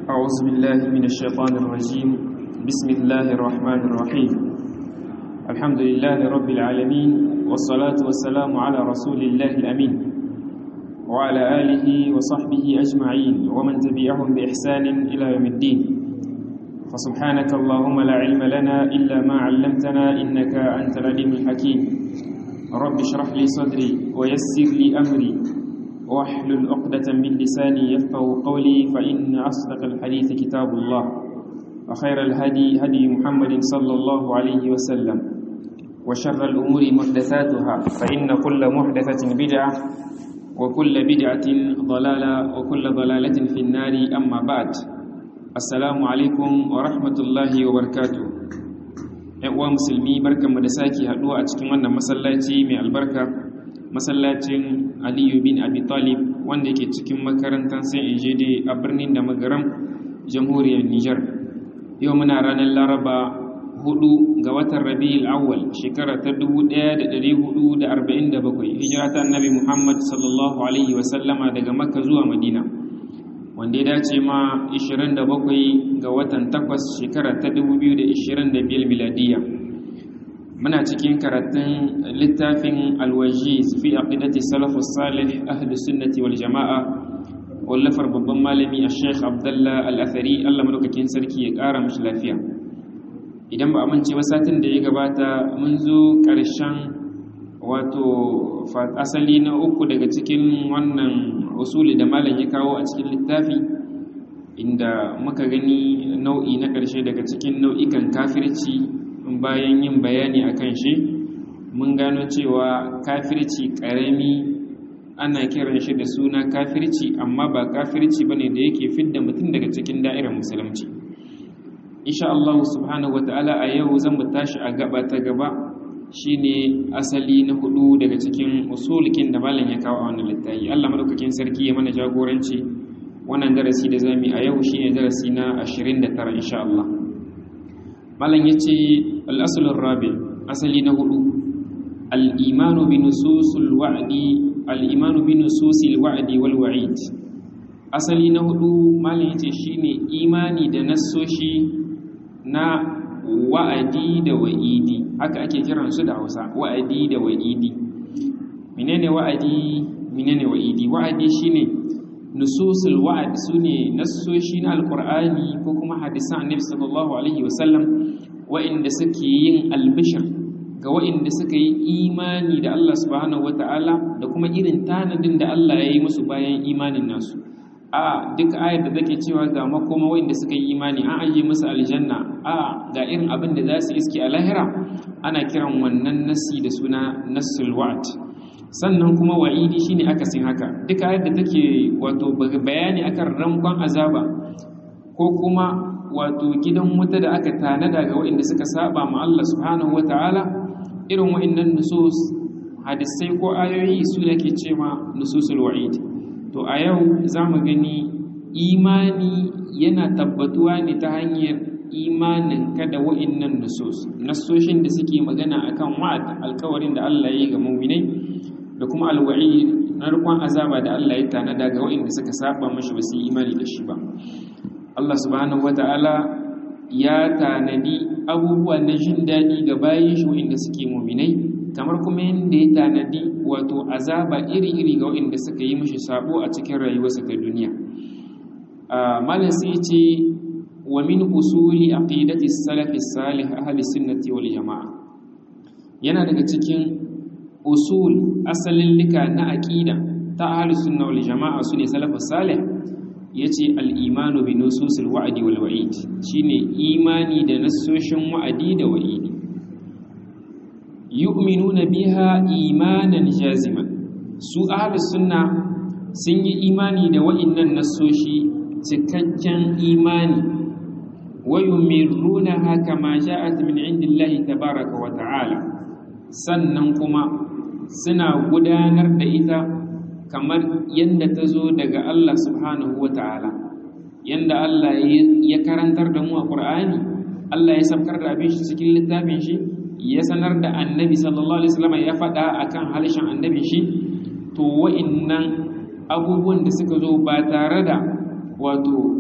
أعوذ بالله من الشيطان الرجيم بسم الله الرحمن الرحيم الحمد لله رب العالمين والصلاة والسلام على رسول الله الأمين وعلى آله وصحبه أجمعين ومن تبعهم بإحسان إلى يوم الدين فسبحانك اللهم لا علم لنا إلا ما علمتنا إنك أنت العليم الحكيم رب اشرح لي صدري ويسر لي أمري واحلل عقدة من لساني يفقه قولي فإن أصدق الحديث كتاب الله وخير الهدي هدي محمد صلى الله عليه وسلم وشر الأمور محدثاتها فإن كل محدثة بدعة وكل بدعة ضلالة وكل ضلالة في النار أما بعد السلام عليكم ورحمة الله وبركاته uwa musulmi barkanmu da sake haduwa a cikin wannan masallaci mai albarka masallacin aliyu bin abi talib wanda ke cikin makarantar sai ejede a birnin da magaram jamhuriyar niger yau muna ranar laraba hudu ga watan rabi'ul awwal shekara ta 1447 hijira ta annabi muhammad sallallahu alaihi wasallama daga makka zuwa madina wanda ya dace ma 27 ga watan 8 shekara ta 2025 miladiya muna cikin karatun littafin alwajiz fi aqidati salafus salih ahli sunnati wal jama'a wallafar babban malami a sheikh abdullah al-athari Allah madaukakin sarki ya kara mishi lafiya idan ba amince ba satin da ya gabata mun zo karshen wato asali na uku daga cikin wannan usuli da malam ya kawo a cikin littafi inda muka gani nau'i na ƙarshe daga cikin nau'ikan kafirci bayan yin bayani a kan shi mun gano cewa kafirci ƙarami ana kiran shi da suna kafirci amma ba kafirci ba ne da yake fidda mutum daga cikin da'irar musulunci insha Allah subhanahu wata'ala a yau zan mu tashi a gaba ta gaba shine asali na hudu daga cikin usulikin da malam ya kawo a wannan littafi Allah madaukakin sarki ya mana jagoranci wannan darasi da zamu a yau shine darasi na 29 insha Allah malam yace al-asl rabi asali na hudu al-imanu bi nususil wa'di al-imanu bi nususil wa'di wal wa'id asali na hudu malam yace shine imani da nassoshi na wa'adi da wa'idi haka ake kiran su da Hausa wa'adi da wa'idi menene wa'adi menene wa'idi wa'adi shine nususul wa'd sune nassoshi na alqur'ani ko kuma hadisan annabi sallallahu alaihi wasallam wa'inda suke yin albishir ga wa'inda suka yi imani da Allah subhanahu wata'ala da kuma irin tanadin da Allah ya yi musu bayan imanin nasu a duk ayar da take cewa ga makoma wanda suka yi imani an aje musu aljanna a ga irin abin da za su iske a lahira ana kiran wannan nasi da suna nassul wa'd sannan kuma wa'idi shine akasin haka duk ayar da take wato bayani akan rankon azaba ko kuma wato gidan wuta da aka tanada ga waɗanda suka saba ma Allah subhanahu wataala irin wa'annan nusus hadisai ko ayoyi su ne ke cewa nususul wa'id to a yau za mu gani imani yana tabbatuwa ne ta hanyar imanin kada wa'innan nusus nasoshin da suke magana akan wa'ad alkawarin da Allah ya yi ga mu'minai da kuma alwa'i na rikon azaba da Allah ya tanada ga wa'inda suka saba mashi ba su yi imani da shi ba Allah subhanahu wata'ala ya tanadi abubuwa na jin daɗi ga bayan shi wa'inda suke mu'minai kamar kuma yadda ya tanadi wato azaba iri-iri ga waɗanda suka yi mashi sabo a cikin rayuwarsa ta duniya malam sai ce wa min usuli aqidati salafi salih ahli sunnati wal jamaa yana daga cikin usul asalin lika na aqida ta ahli sunna wal jamaa sune salafus salih yace al imanu bi nususil wa'di wal wa'id shine imani da nassoshin wa'adi da wa'idi yu'minuna biha imanan jaziman su ahlus sunna sun yi imani da wa'innan nassoshi cikakken imani wa yumirrunaha kama ja'at min indillahi tabaaraka wa ta'ala sannan kuma suna gudanar da ita kamar yadda ta zo daga Allah subhanahu wa ta'ala yanda Allah ya karantar da mu a Qur'ani Allah ya sabkar da abin shi cikin littafin shi ya sanar da annabi sallallahu alaihi wasallam ya faɗa akan halishin annabi shi to wa'innan abubuwan da suka zo ba tare da wato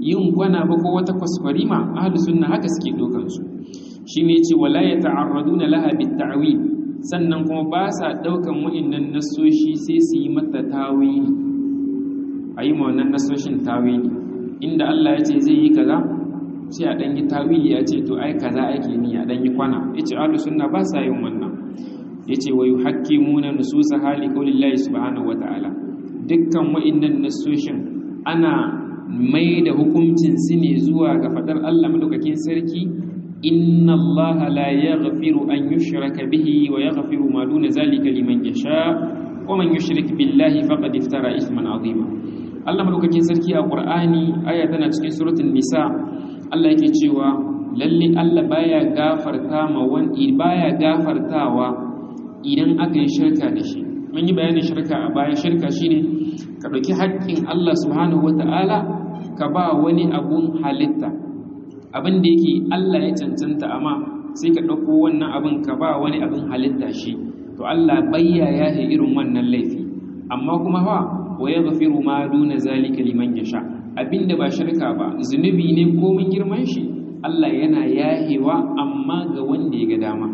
yin kwana ba ko wata kwaskwarima ahlus sunna haka suke dokan su shine yace wala yata'arraduna laha bit-ta'wil sannan kuma ba sa daukan wa'annan nasoshi sai su yi mata tawili ayi ma wannan nasoshin tawili inda Allah ya ce zai yi kaza sai a dan yi tawili ya ce to ai kaza ake ni a dan yi kwana yace ahlus sunna ba sa yin wannan yace wa yuhakkimuna nususa hali qaulillahi subhanahu wata'ala dukkan wa'annan nasoshin ana mai da hukuncin su ne zuwa ga fadar Allah madaukakin sarki inna Allah la yaghfiru an yushraka bihi wa yaghfiru ma duna zalika liman yasha wa man yushrik billahi faqad iftara ithman azima Allah madaukakin sarki a Qur'ani aya tana cikin suratul nisa Allah yake cewa lalle Allah baya gafarta ma wani baya gafartawa idan aka yi shirka da shi mun yi bayanin shirka a baya shirka shine ka ɗauki haƙƙin Allah subhanahu wata'ala ka ba wani abun halitta abin da yake Allah ya cancanta amma sai ka ɗauko wannan abin ka ba wani abin halitta shi to Allah bayya ya irin wannan laifi amma kuma fa wa yaghfiru ma duna zalika liman yasha abinda ba shirka ba zunubi ne ko mun girman shi Allah yana yahewa amma ga wanda ya ga dama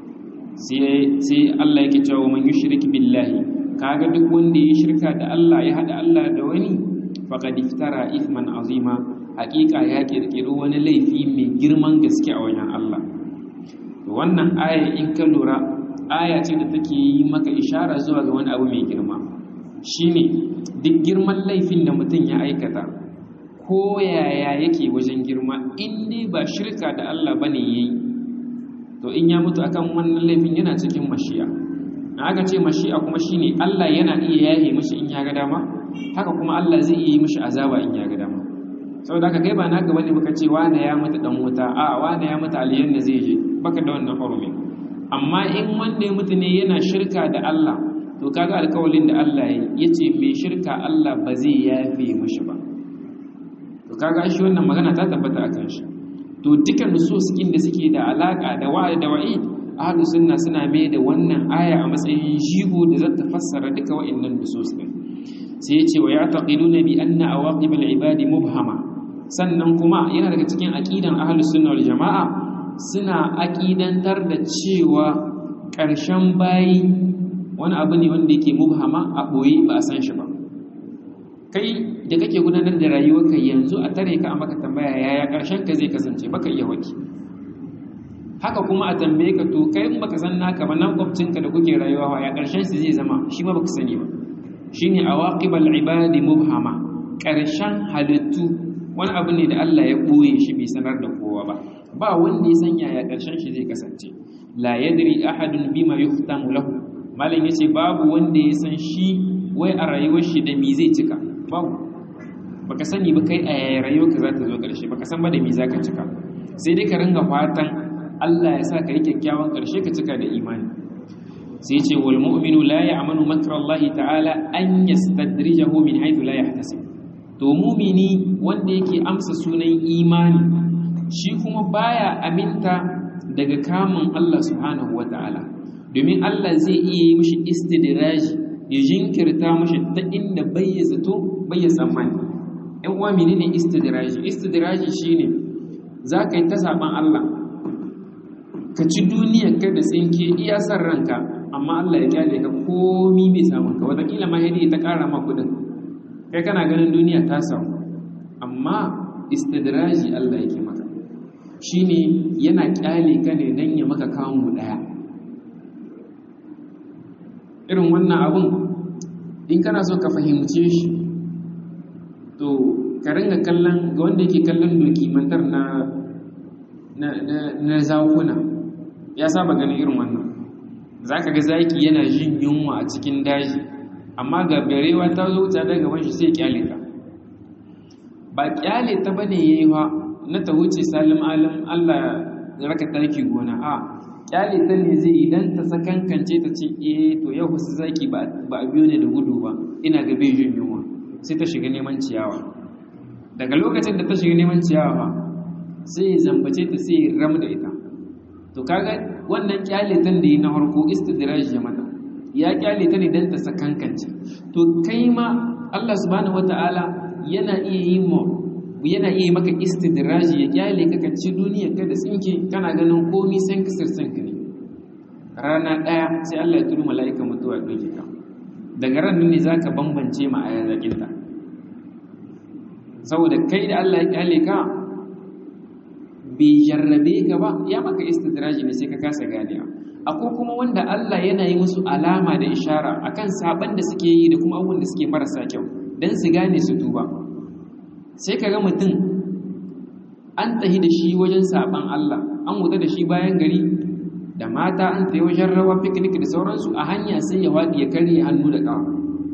sai Allah yake cewa man yushrik billahi kaga duk wanda ya shirka da Allah ya hada Allah da wani faqad iftara ithman azima hakika ya kirkiri wani laifi mai girman gaske a wajen Allah wannan aya in ka lura aya ce da take yi maka ishara zuwa ga wani abu mai girma shine duk girman laifin da mutum ya aikata ko yaya yake wajen girma in dai ba shirka da Allah bane yayi to in ya mutu akan wannan laifin yana cikin mashi'a na aka ce mashi'a kuma shine Allah yana iya yaye mishi in ya ga dama haka kuma Allah zai iya yi mishi azaba in ya ga dama saboda haka kai ba naka bane baka ce wane ya mutu dan wuta a wane ya mutu aljanna zai je baka da wannan hurumin amma in wanda ya mutu ne yana shirka da Allah to kaga alkawalin da Allah ya yace mai shirka Allah ba zai yafe mishi ba to kaga shi wannan magana ta tabbata akan shi to dukkan nususin da suke da alaka da wa'ad da wa'id ahlus sunna suna mai da wannan aya a matsayin jigo da zata fassara duka wa'annan nusus din sai ya ce wa ya'taqiduna bi anna awaqib al-ibadi mubhama sannan kuma yana daga cikin aqidan ahlus sunna wal jamaa suna aqidantar da cewa ƙarshen bayi wani abu ne wanda yake mubhama a boye ba a san shi ba kai da kake gudanar da rayuwarka yanzu a tare ka a maka tambaya yaya ƙarshen ka zai kasance baka iya waki haka kuma a tambaye ka to kai in baka san naka ba nan kwabcinka da kuke rayuwa wa ya ƙarshen su zai zama shi ma baka sani ba shine awaqibal ibadi mubhama ƙarshen halittu wani abu ne da Allah ya ɓoye shi bai sanar da kowa ba ba wanda ya san yaya ƙarshen shi zai kasance la yadri ahadun bima yuhtamu lahu malam yace babu wanda ya san shi wai a rayuwar shi da me zai cika babu baka sani ba kai a yaya rayuwarka za ta zo ƙarshe baka san ba da me zaka cika sai dai ka ringa fatan Allah ya sa ka yi kyakkyawan ƙarshe ka cika da imani sai ce wal mu'minu la ya'manu makra Allah ta'ala an yastadrijahu min haythu la yahtasib to mu'mini wanda yake amsa sunan imani shi kuma baya aminta daga kamun Allah subhanahu wata'ala domin Allah zai iya yi mishi istidraji ya jinkirta mishi ta inda bai ya zato bai ya tsammani ɗan uwa menene istidraji istidraji shine za ka yi ta saban Allah ka ci duniyar ka da tsinke iya san ranka amma Allah ya kyale ka komi bai samun ka wataƙila ma hadi ta ƙara ma kuɗin kai kana ganin duniya ta samu amma istidraji Allah yake maka shine yana kyale ka ne dan ya maka kamu ɗaya irin wannan abun in kana so ka fahimce shi to ka ringa kallon ga wanda yake kallon dokimantar na na na zakuna ya saba ganin irin wannan zaka ga zaki yana jin yunwa a cikin daji amma ga barewa ta zo ta daga gaban shi sai kyale ta ba kyale ta bane yayi fa na ta wuce salim alim Allah ya raka taki gona a kyale ta ne zai idan ta sakankance ta ce eh to yau su zaki ba ba biyo ne da gudu ba ina ga bai jin yunwa sai ta shiga neman ciyawa daga lokacin da ta shiga neman ciyawa sai zambace ta sai ram da ita to kaga wannan kyaletan da yi na harko istidraj ya mata ya kyale ta ne dan ta sakankance to kai ma Allah subhanahu wataala yana iya yi mu yana iya maka istidraji ya kyale ka ka ci duniya ka da tsinke kana ganin komi san kisir san ka ne rana ɗaya sai Allah ya turu mala'ika mutuwa ya ɗauke ka daga ran ne za ka bambance ma a yazaƙinta saboda kai da Allah ya kyale ka bai jarrabe ka ba ya maka istidraji ne sai ka kasa ganewa akwai kuma wanda Allah yana yi musu alama da ishara akan saban da suke yi da kuma abubuwan da suke marasa kyau dan su gane su tuba sai ka ga mutum an tahi da shi wajen saban Allah an wuta da shi bayan gari da mata an tayi wajen rawa picnic da sauransu a hanya sai ya wadi ya karye hannu da kawa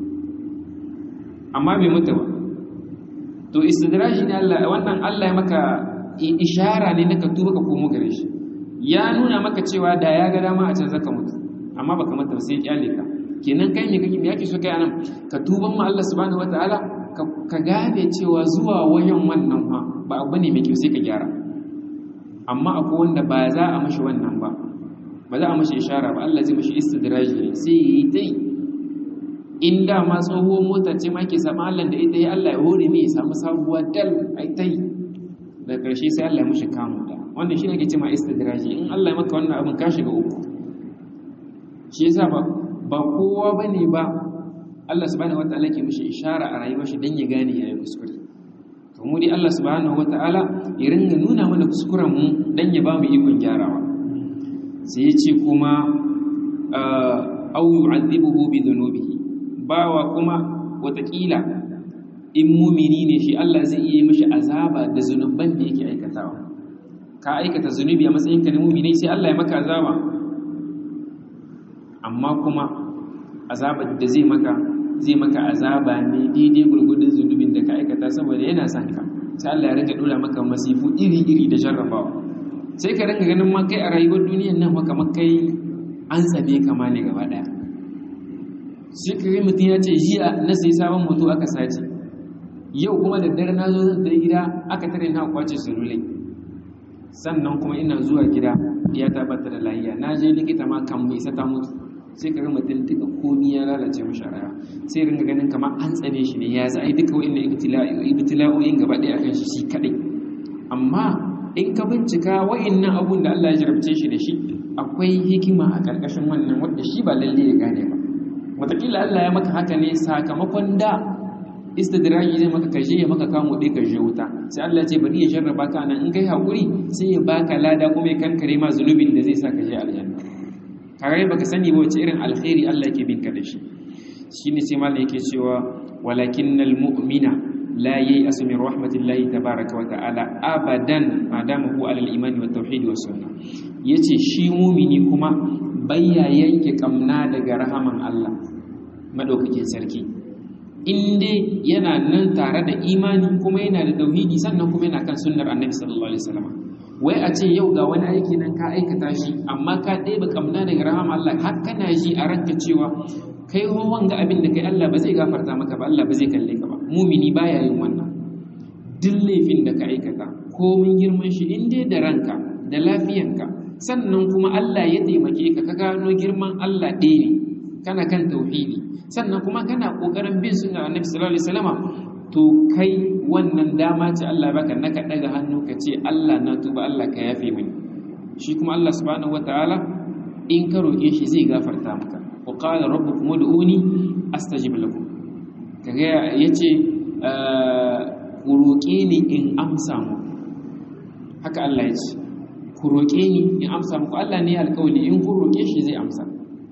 amma bai mutu ba to istidraji ne Allah wannan Allah ya maka ishara ne na ka tuba ka komo gare shi ya nuna maka cewa da ya ga dama a can zaka mutu amma baka mata sai kyale ka kenan kai me kake me yake so kai anan ka tuban ma Allah subhanahu wataala ka gane cewa zuwa wayan wannan fa ba abu ne mai kyau sai ka gyara amma akwai wanda ba za a mashi wannan ba ba za a mashi ishara ba Allah zai mashi istidraji ne sai yi tai in da ma tsohuwar mota ce ma ke samu Allah da ita ya Allah ya hore mai ya samu sabuwa dal ai tai da ƙarshe sai Allah ya mushi kamun da wannan shi ne ake cewa istidraji in Allah ya maka wannan abin ka shiga uku shi yasa ba ba kowa bane ba Allah subhanahu wataala ke mishi ishara a rayuwar shi dan ya gane yayin kuskure to mu dai Allah subhanahu wataala ya ringa nuna mana kuskuren mu dan ya ba mu ikon gyarawa sai ya ce kuma au yu'adhibuhu bi dhunubihi bawa kuma watakila in mumini ne shi Allah zai iya mishi azaba da zunuban da yake aikatawa ka aikata zunubi a matsayin ka na mumini sai Allah ya maka azaba amma kuma azabar da zai maka zai maka azaba ne daidai gurgudun zunubin da ka aikata saboda yana son ka sai Allah ya rinka dora maka masifu iri-iri da jarrabawa sai ka rinka ganin ma kai a rayuwar duniyar nan maka makai an tsame kama ne gaba daya shi kare mutum ya ce jiya na sai sabon mutu aka sace yau kuma da dare na zo zan tafi gida aka tare na kwace sululai sannan kuma ina zuwa gida ya tabbata da lahiya na je likita ma kan mai sata mutu sai ka ga mutum duka komi ya lalace mashi raya sai ringa ganin kamar an tsane shi ne ya za a yi duka wa'in ibtila'o'in gaba ɗaya kan shi shi kaɗai amma in ka bincika wa'in nan abun da Allah ya jarabce shi da shi akwai hikima a ƙarƙashin wannan wadda shi ba lalle ya gane ba wataƙila Allah ya maka haka ne sakamakon da istidraji zai maka kaje ya maka kamo ɗaya kaje wuta sai Allah ya ce bari ya jarraba ka nan in kai haƙuri sai ya baka lada kuma ya kankare ma zunubin da zai sa ka je aljanna kare baka sani ba wace irin alkhairi Allah yake binka da shi shine sai mallan yake cewa walakinnal mu'mina la yai'asu min rahmatillahi tabaaraka wa ta'ala abadan madama huwa alal imani wat tauhid was sunnah yace shi mu'mini kuma bayya yanke kamna daga rahaman Allah madaukakin sarki in dai yana nan tare da imani kuma yana da tauhidi sannan kuma yana kan sunnar annabi sallallahu alaihi wasallam wai a ce yau ga wani aiki nan ka aikata shi amma ka ɗebe kamna daga rahama Allah har kana ji a ranka cewa kai ho wanga abin da kai Allah ba zai gafarta maka ba Allah ba zai kalle ka ba mumini baya yin wannan duk laifin da ka aikata komin girman shi in dai da ranka da lafiyanka sannan kuma Allah ya taimake ka ka gano girman Allah ɗaya ne kana kan tauhidi sannan kuma kana kokarin bin sunnar Annabi sallallahu alaihi wasallama to kai wannan dama ce Allah baka naka daga hannu ka ce Allah na tuba Allah ka yafe mini shi kuma Allah subhanahu wataala in ka roke shi zai gafarta maka wa qala rabbukum ud'uni astajib lakum kaga yace ku roke ni in amsa mu haka Allah ya ce ku roke ni in amsa muku Allah ne alƙawli in ku roke shi zai amsa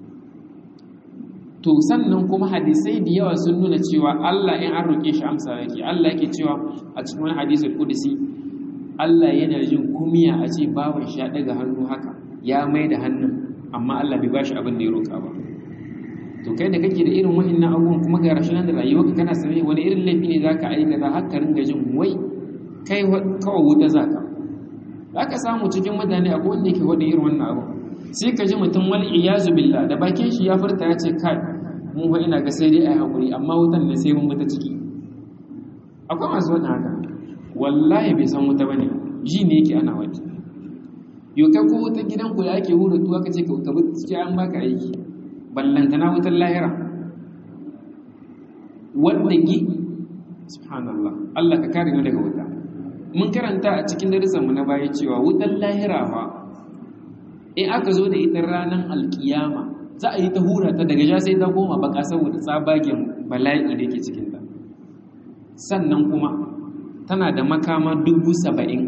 to sannan kuma hadisai da yawa sun nuna cewa Allah in an roƙe shi amsa yake Allah yake cewa a cikin wani hadisul qudsi Allah yana jin kumiya a ce bawan shi ya daga hannu haka ya mai da hannun amma Allah bai bashi abin da ya roƙa ba to kai da kake da irin wa'annan abubuwan kuma ga rashin da rayuwarka kana sane wani irin laifi ne zaka aikata har ka ringa jin wai kai kawai wuta zaka zaka samu cikin mutane akwai wanda yake wada irin wannan abu sai ka ji mutum wal iyazu billah da bakin shi ya furta ya ce kai mun fa ina ga sai dai ai hakuri amma wutan ne sai mun muta ciki akwai masu wannan haka wallahi bai san wuta bane ji ne yake ana wata yau kai ko wutar gidan ku da ake hura tuwa kace ka bi ciki an baka aiki ballantana wutar lahira wanda gi subhanallah Allah ka kare mu daga wuta mun karanta a cikin darussanmu na baya cewa wutar lahira fa in aka zo da ita ranar alkiyama za a yi ta hura ta daga ja sai ta koma baka saboda tsabagen bala'i da ke cikinta sannan kuma tana da makama dubu saba'in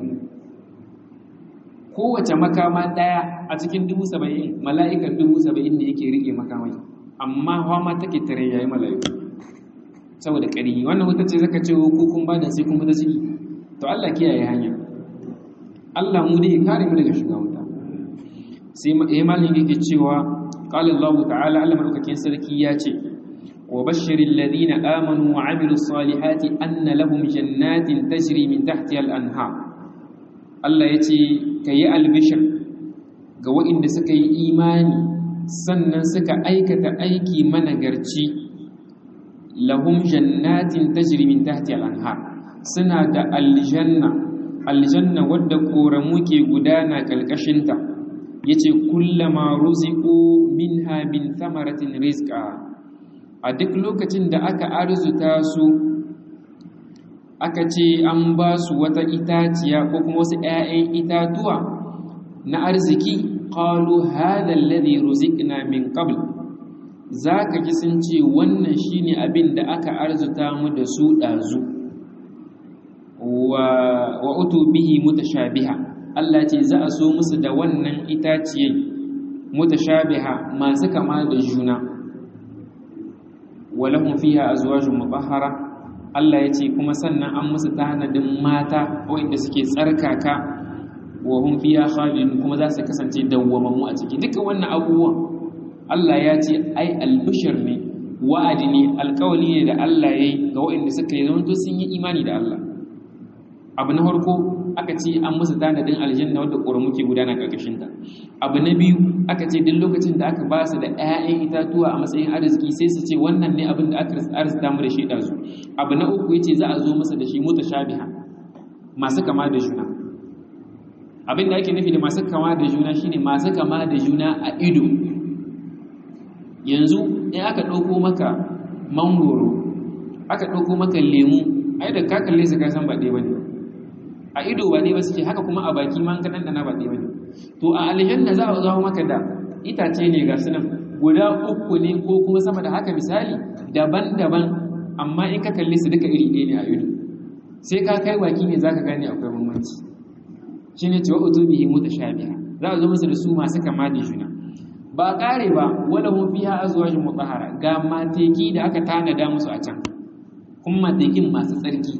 kowace makama ɗaya a cikin dubu saba'in mala'ikar dubu saba'in ne yake riƙe makamai amma hama take tare yayi mala'iku saboda ƙari wannan wuta ce zaka ce ko kun ba da sai kun fita ciki to Allah kiyaye hanya Allah mu dai kare mu daga shiga wuta sai malin yake cewa qala Allah ta'ala Allah madaukakin sarki ya ce wa bashiril ladina amanu wa amilus salihati anna lahum jannatin tajri min tahtiha al-anhar Allah ya ce kayi albishir ga waɗanda suka yi imani sannan suka aikata aiki managarci lahum jannatin tajri min tahtiha al-anhar suna da aljanna aljanna wadda koramu ke gudana kalkashinta yace kullama ruziqu minha min thamaratin rizqa a duk lokacin da aka arzuta su aka ce an ba su wata itaciya ko kuma wasu 'ya'yan itatuwa na arziki qalu hadha alladhi ruziqna min qabl zaka ji sun ce wannan shine abin da aka arzuta mu da su dazu wa wa utu bihi mutashabiha Allah ce za a so musu da wannan itaciyai mutashabiha masu kama da juna walahum fiha azwajun mutahhara Allah ya ce kuma sannan an musu tanadin mata wanda suke tsarkaka wa hum fiha khalidun kuma za su kasance dawwamammu a ciki duka wannan abubuwan Allah ya ce ai albishir ne wa'adi ne alƙawali ne da Allah ya yi ga waɗanda suka yi zamanto sun yi imani da Allah abu na farko aka ce an musu tanadin aljanna wadda ƙoramu ke gudana ƙarƙashin ta abu na biyu aka ce duk lokacin da aka ba su da 'ya'yan itatuwa a matsayin arziki sai su ce wannan ne abin da aka arzita mu da shi ɗazu abu na uku yace za a zo masa da shi mutashabiha masu kama da juna abin da ake nufi da masu kama da juna shine masu kama da juna a ido yanzu in aka ɗauko maka mangoro aka ɗauko maka lemu ai da ka kalle su ka san ba ɗaya bane a ido ba ɗaya ba suke haka kuma a baki ma ka ɗanɗana ba ɗaya bane to a aljanna za a zo maka da itace ne ga sunan guda uku ne ko kuma sama da haka misali daban-daban amma in ka kalle su duka iri ɗaya ne a ido sai ka kai baki ne zaka gane akwai bambanci shine cewa utubihi mutashabiha za a zo musu da su masu kama da juna ba kare ba wala hum fiha azwajun mutahhara ga mateki da aka tanada musu a can kuma matekin masu tsarki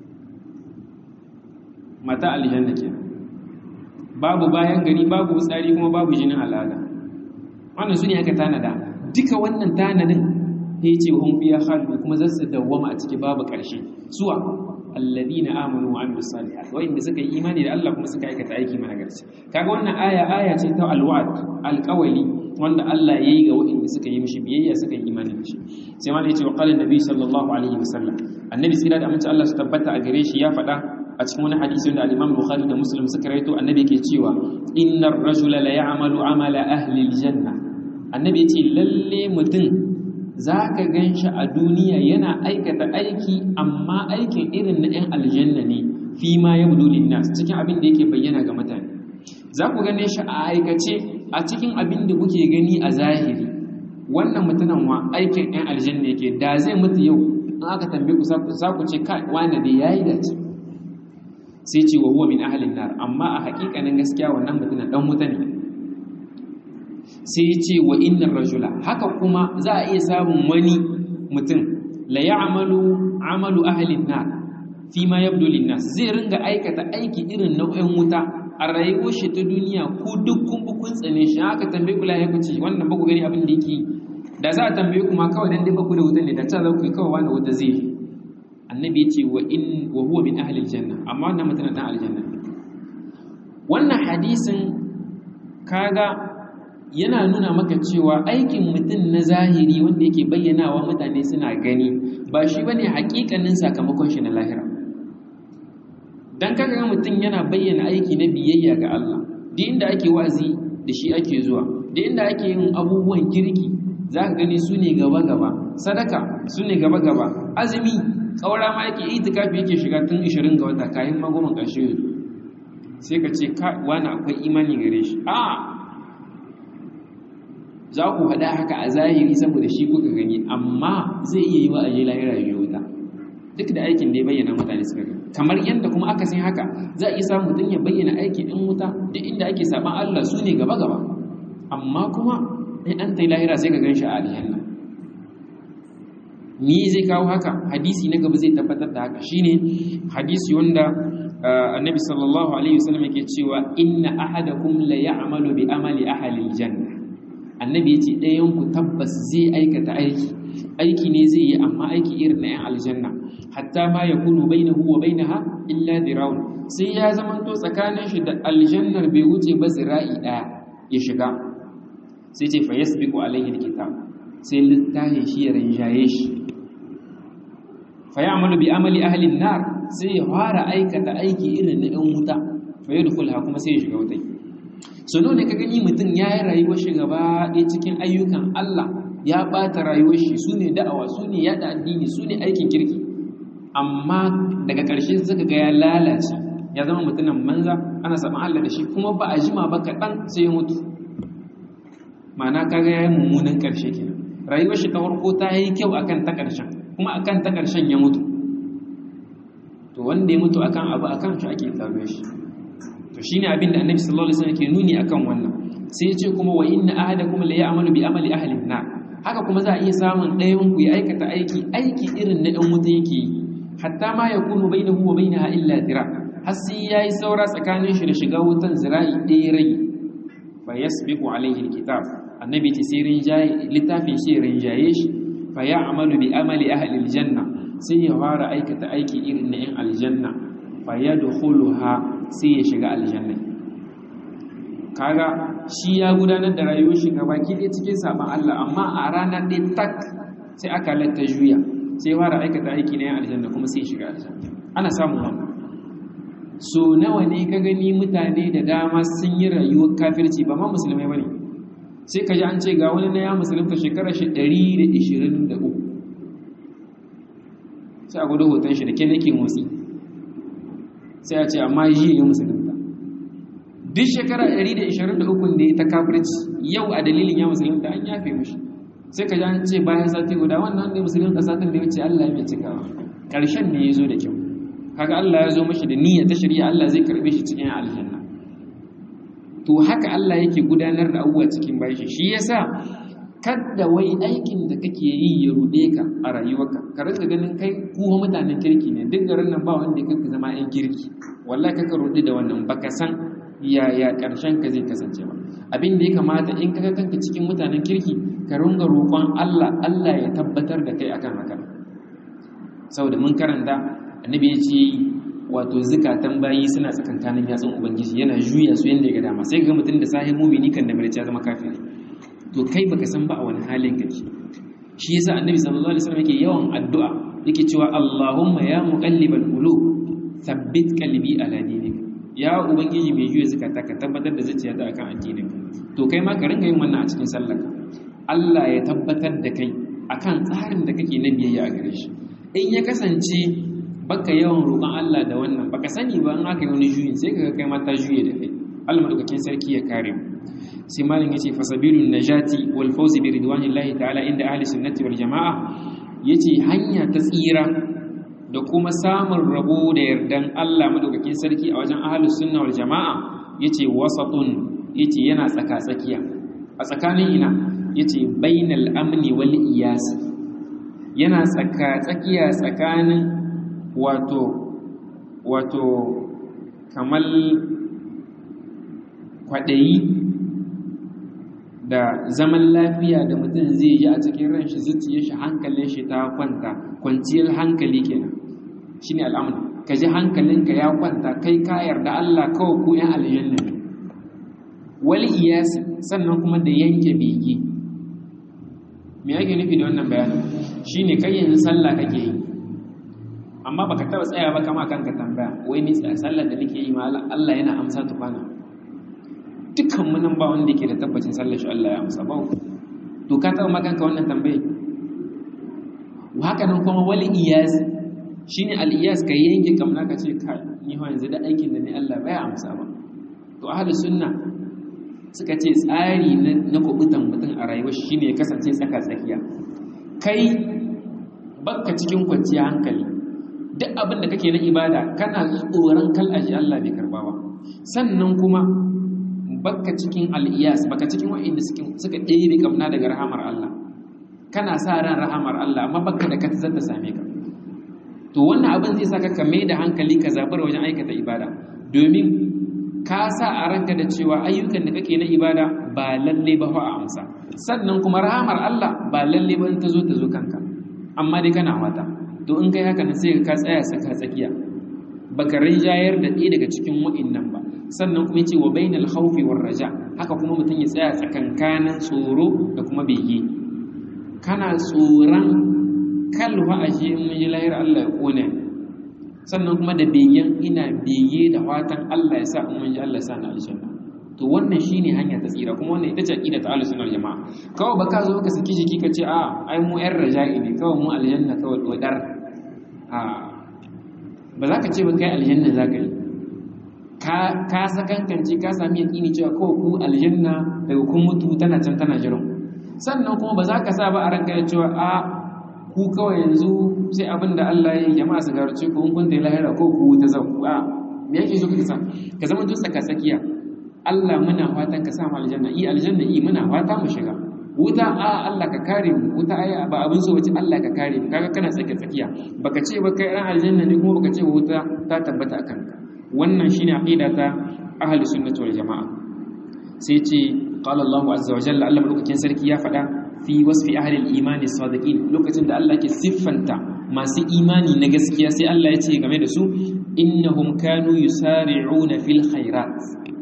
mata aljanna ke babu bayan gari babu tsari kuma babu jinin al'ada wannan su ne aka tanada duka wannan tanadin ya ce hun fiya khalid kuma za su dawwama a ciki babu ƙarshe suwa alladina amanu wa amilus salihat wa inda suka yi imani da Allah kuma suka aikata aiki mana garci kaga wannan aya aya ce ta alwa'd alqawli wanda Allah yayi ga wanda suka yi mishi biyayya suka yi imani da shi sai ma yace wa qala annabi sallallahu alaihi wasallam annabi sai da amince Allah su tabbata a gare shi ya faɗa a cikin wani hadisi wanda al-Imam Bukhari da Muslim suka rawaito annabi ke cewa innar rajula la ya'malu amala ahli al-janna annabi yace lalle mutum za ka gan shi a duniya yana aikata aiki amma aikin irin na 'yan aljanna ne fi ma ya budulin nas cikin abin da yake bayyana ga mutane za ku gane shi a aikace a cikin abin da kuke gani a zahiri wannan mutumin wa aikin 'yan aljanna yake da zai mutu yau in aka tambaye ku za ku ce kai wani da yayi dace sai ce wa huwa min ahlin nar amma a hakikanin gaskiya wannan mutumin dan wuta ne sai ya ce wa innar rajula haka kuma za a iya samun wani mutum la ya'malu amalu ahlin nar fi ma yabdu linnas zai ringa aikata aiki irin nau'in wuta a rayuwar shi ta duniya ku duk kun bu kun tsane shi haka tambaye ku lahi kuce wannan ba ku gani abin da yake da za a tambaye ku ma kawai dan dai ba ku da wutan ne da ta za ku yi kawai wani wuta zai annabi ya ce wa in wa huwa min ahli aljanna amma wannan mutum dan aljanna wannan hadisin kaga yana nuna maka cewa aikin mutum na zahiri wanda yake bayyanawa mutane suna gani ba shi bane hakikanin sakamakon shi na lahira dan kaga mutum yana bayyana aiki na biyayya ga Allah duk inda ake wazi da shi ake zuwa duk inda ake yin abubuwan kirki zaka gani su ne gaba gaba sadaka su ne gaba gaba azumi ƙaura ma yake itikafi yake shiga tun 20 ga wata kayan magoman ƙarshe sai ka ce wani akwai imani gare shi a za ku haɗa haka a zahiri saboda shi kuka gani amma zai iya yi wa aje lahira ya wuta duk da aikin da ya bayyana mutane suka gani kamar yadda kuma aka san haka za a iya samu mutum ya bayyana aikin ɗin wuta duk inda ake saban Allah su ne gaba gaba amma kuma in an ta lahira sai ka gan shi a aljanna ni zai kawo haka hadisi na gaba zai tabbatar da haka shine hadisi wanda annabi sallallahu alaihi wasallam yake cewa inna ahadakum la ya'malu bi amali ahli aljanna annabi yace ɗayan ku tabbas zai aikata aiki aiki ne zai yi amma aiki irin na yan aljanna hatta ma yakunu bainahu wa bainaha illa diraun sai ya zamanto tsakanin shi da aljannar bai wuce ba zira'i daya ya shiga sai ce fa yasbiqu alaihi alkitab sai littafin shi ya rinjaye shi fa ya'malu bi amali ahli an-nar sai ya fara aikata aiki irin na ɗan wuta fa yadkhulha kuma sai ya shiga wutai so ne ka gani mutum ya yi rayuwar shi gaba ɗaya cikin ayyukan Allah ya ɓata rayuwar shi su ne da'awa su ne yaɗa addini su ne aikin kirki amma daga ƙarshe suka ga ya lalace ya zama mutumin manza ana saman Allah da shi kuma ba a jima ba kaɗan sai ya mutu ma'ana kaga ya yi mummunan ƙarshe kenan rayuwar shi ta farko ta yi kyau akan ta ƙarshen kuma akan ta ƙarshen ya mutu to wanda ya mutu akan abu akan shi ake tsaro shi to shine abin da annabi sallallahu alaihi wasallam ke nuni akan wannan sai ya ce kuma wa inna ahadakum la ya'malu bi amali ahli an haka kuma za a iya samun ɗayan ku ya aikata aiki aiki irin na ɗan wuta yake yi hatta ma yakunu bainahu wa bainaha illa dira har sai yayi saura tsakanin shi da shiga wutan zira'i ɗaya rai fa yasbiqu alaihi alkitab annabi ce sai rinjaye littafin shi rinjaye shi fa ya'malu bi amali ahli aljanna sai ya fara aikata aiki irin na yan aljanna fa yadkhuluha sai ya shiga aljanna kaga shi ya gudanar da rayuwar shi gaba ki dai cikin saban Allah amma a ranar ɗaya tak sai aka latta juya sai fara aikata aiki na yan aljanna kuma sai ya shiga aljanna ana samun wannan so nawa ne ka gani mutane da dama sun yi rayuwar kafirci ba ma musulmai bane sai ka ji an ce ga wani na ya musulunta shekarar shi 123 sai a gudu hoton shi da ke nake motsi sai a ce amma yi ya musulunta duk shekara 123 da ya ta kafirci yau a dalilin ya musulunta an yafe mashi sai ka ji an ce bayan sati guda wannan wanda ya musulunta satin da ya wuce Allah ya mai cikawa ƙarshen ne ya zo da kyau kaga Allah ya zo mashi da niyya ta shari'a Allah zai karbe shi cikin aljanna to haka Allah yake gudanar da abubuwa cikin bashi shi yasa kada wai aikin da kake yi ya rude ka a rayuwarka ka rinka ganin kai kuwa mutanen kirki ne duk garin nan ba wanda kake zama yan kirki wallahi kaka rude da wannan baka san yaya karshen ka zai kasance ba abin da ya kamata in kaga kanka cikin mutanen kirki ka ringa roƙon Allah Allah ya tabbatar da kai akan haka saboda mun karanta annabi ya ce wato zukatan bayi suna tsakankanin yatsun ubangiji yana juya su yanda ya ga dama sai ga mutum da sahin mumini kan da marice ya zama kafiri to kai baka san ba a wani halin kake shi yasa annabi sallallahu alaihi wasallam yake yawan addu'a yake cewa Allahumma ya muqallibal qulub thabbit qalbi ala dinik ya ubangiji mai juya zukata ka tabbatar da zuciyata akan addinin to kai ma ka ringa yin wannan a cikin sallarka Allah ya tabbatar da kai akan tsarin da kake na biyayya a gare shi in ya kasance baka yawan roƙon Allah da wannan baka sani ba in aka yi wani juyin sai kaga kai mata juye da kai Allah madaukakin sarki ya kare mu sai malin yace fasabilun najati wal fawz bi ridwanillahi ta'ala inda ahli sunnati wal jamaa yace hanya ta tsira da kuma samun rabo da yardan Allah madaukakin sarki a wajen ahli sunna wal jamaa yace wasatun yace yana tsaka tsakiya a tsakanin ina yace bainal amni wal iyas yana tsaka tsakiya tsakanin wato wato kamar kwaɗayi da zaman lafiya da mutum zai yi a cikin ran shi zuciyar shi hankalin shi ta kwanta kwanciyar hankali kenan shine al'amur ka ji hankalinka ya kwanta kai ka yarda Allah kawai ku yan aljanna ne wal iyas sannan kuma da yanke bege me yake nufi da wannan bayanin shine kai yanzu sallah kake yi amma baka taba tsaya ba kama kanka tambaya wai ni sallar da nake yi ma Allah yana amsa tukwana dukkan mu nan ba wanda yake da tabbacin sallar shi Allah ya amsa ba to ka taba makanka wannan tambaye haka nan kuma wal iyaz shine al-iyas ka yanke kamna ka ce kai ni ho yanzu da aikin da ni Allah baya amsa ba to ahlus sunna suka ce tsari na kubutan mutum a rayuwar shine ya kasance tsaka tsakiya kai bakka cikin kwanciya hankali duk abin da kake na ibada kana tsoron kallashi Allah bai karba ba sannan kuma bakka cikin al'iyas baka cikin wa'inda suka ɗebe kamna daga rahamar Allah kana sa ran rahamar Allah amma bakka da kata zata same ka to wannan abin zai saka ka mai da hankali ka zabar wajen aikata ibada domin ka sa a ranka da cewa ayyukan da kake na ibada ba lalle ba fa a amsa sannan kuma rahamar Allah ba lalle ba ta zo ta zo kanka amma dai kana wata to in kai haka sai ka tsaya saka tsakiya baka rinjayar da ɗaya daga cikin wa'innan ba sannan kuma yace wa bainal khawfi war raja haka kuma mutum ya tsaya tsakankanin tsoro da kuma bege kana tsoron kalwa ashe in mun yi lahir Allah ya kone sannan kuma da begen ina bege da fatan Allah ya sa in mun ji Allah ya sa na aljanna to wannan shine hanya ta tsira kuma wannan ita ce aqida ta ahlus sunna jama'a kawai baka zo ka saki jiki ka ce a ai mu yan raja'i ne kawai mu aljanna kawai dodar a ba za ka ce ba kai aljanna za ka yi ka sakankance ka sami yaƙini cewa kawai ku aljanna daga kun mutu tana can tana jiran sannan kuma ba za ka sa ba a ranka da cewa a ku kawai yanzu sai abin da Allah ya yi jama'a su garce ku in kun da lahira ko ku ta zau a me yake so ka sa ka zama tun tsaka tsakiya Allah muna fatan ka sa mu aljanna i aljanna i muna fata mu shiga wuta a Allah ka kare mu wuta ai ba abin so wace Allah ka kare mu kaga kana tsaka tsakiya baka ce ba kai ran aljanna ne kuma baka ce wuta ta tabbata akan ka wannan shine aqida ta ahli sunnati wal jamaa sai ce qala Allah azza wa jalla Allah madaukakin sarki ya faɗa fi wasfi ahli al-imani sadiqin lokacin da Allah ke siffanta masu imani na gaskiya sai Allah ya ce game da su innahum kanu yusari'una fil khairat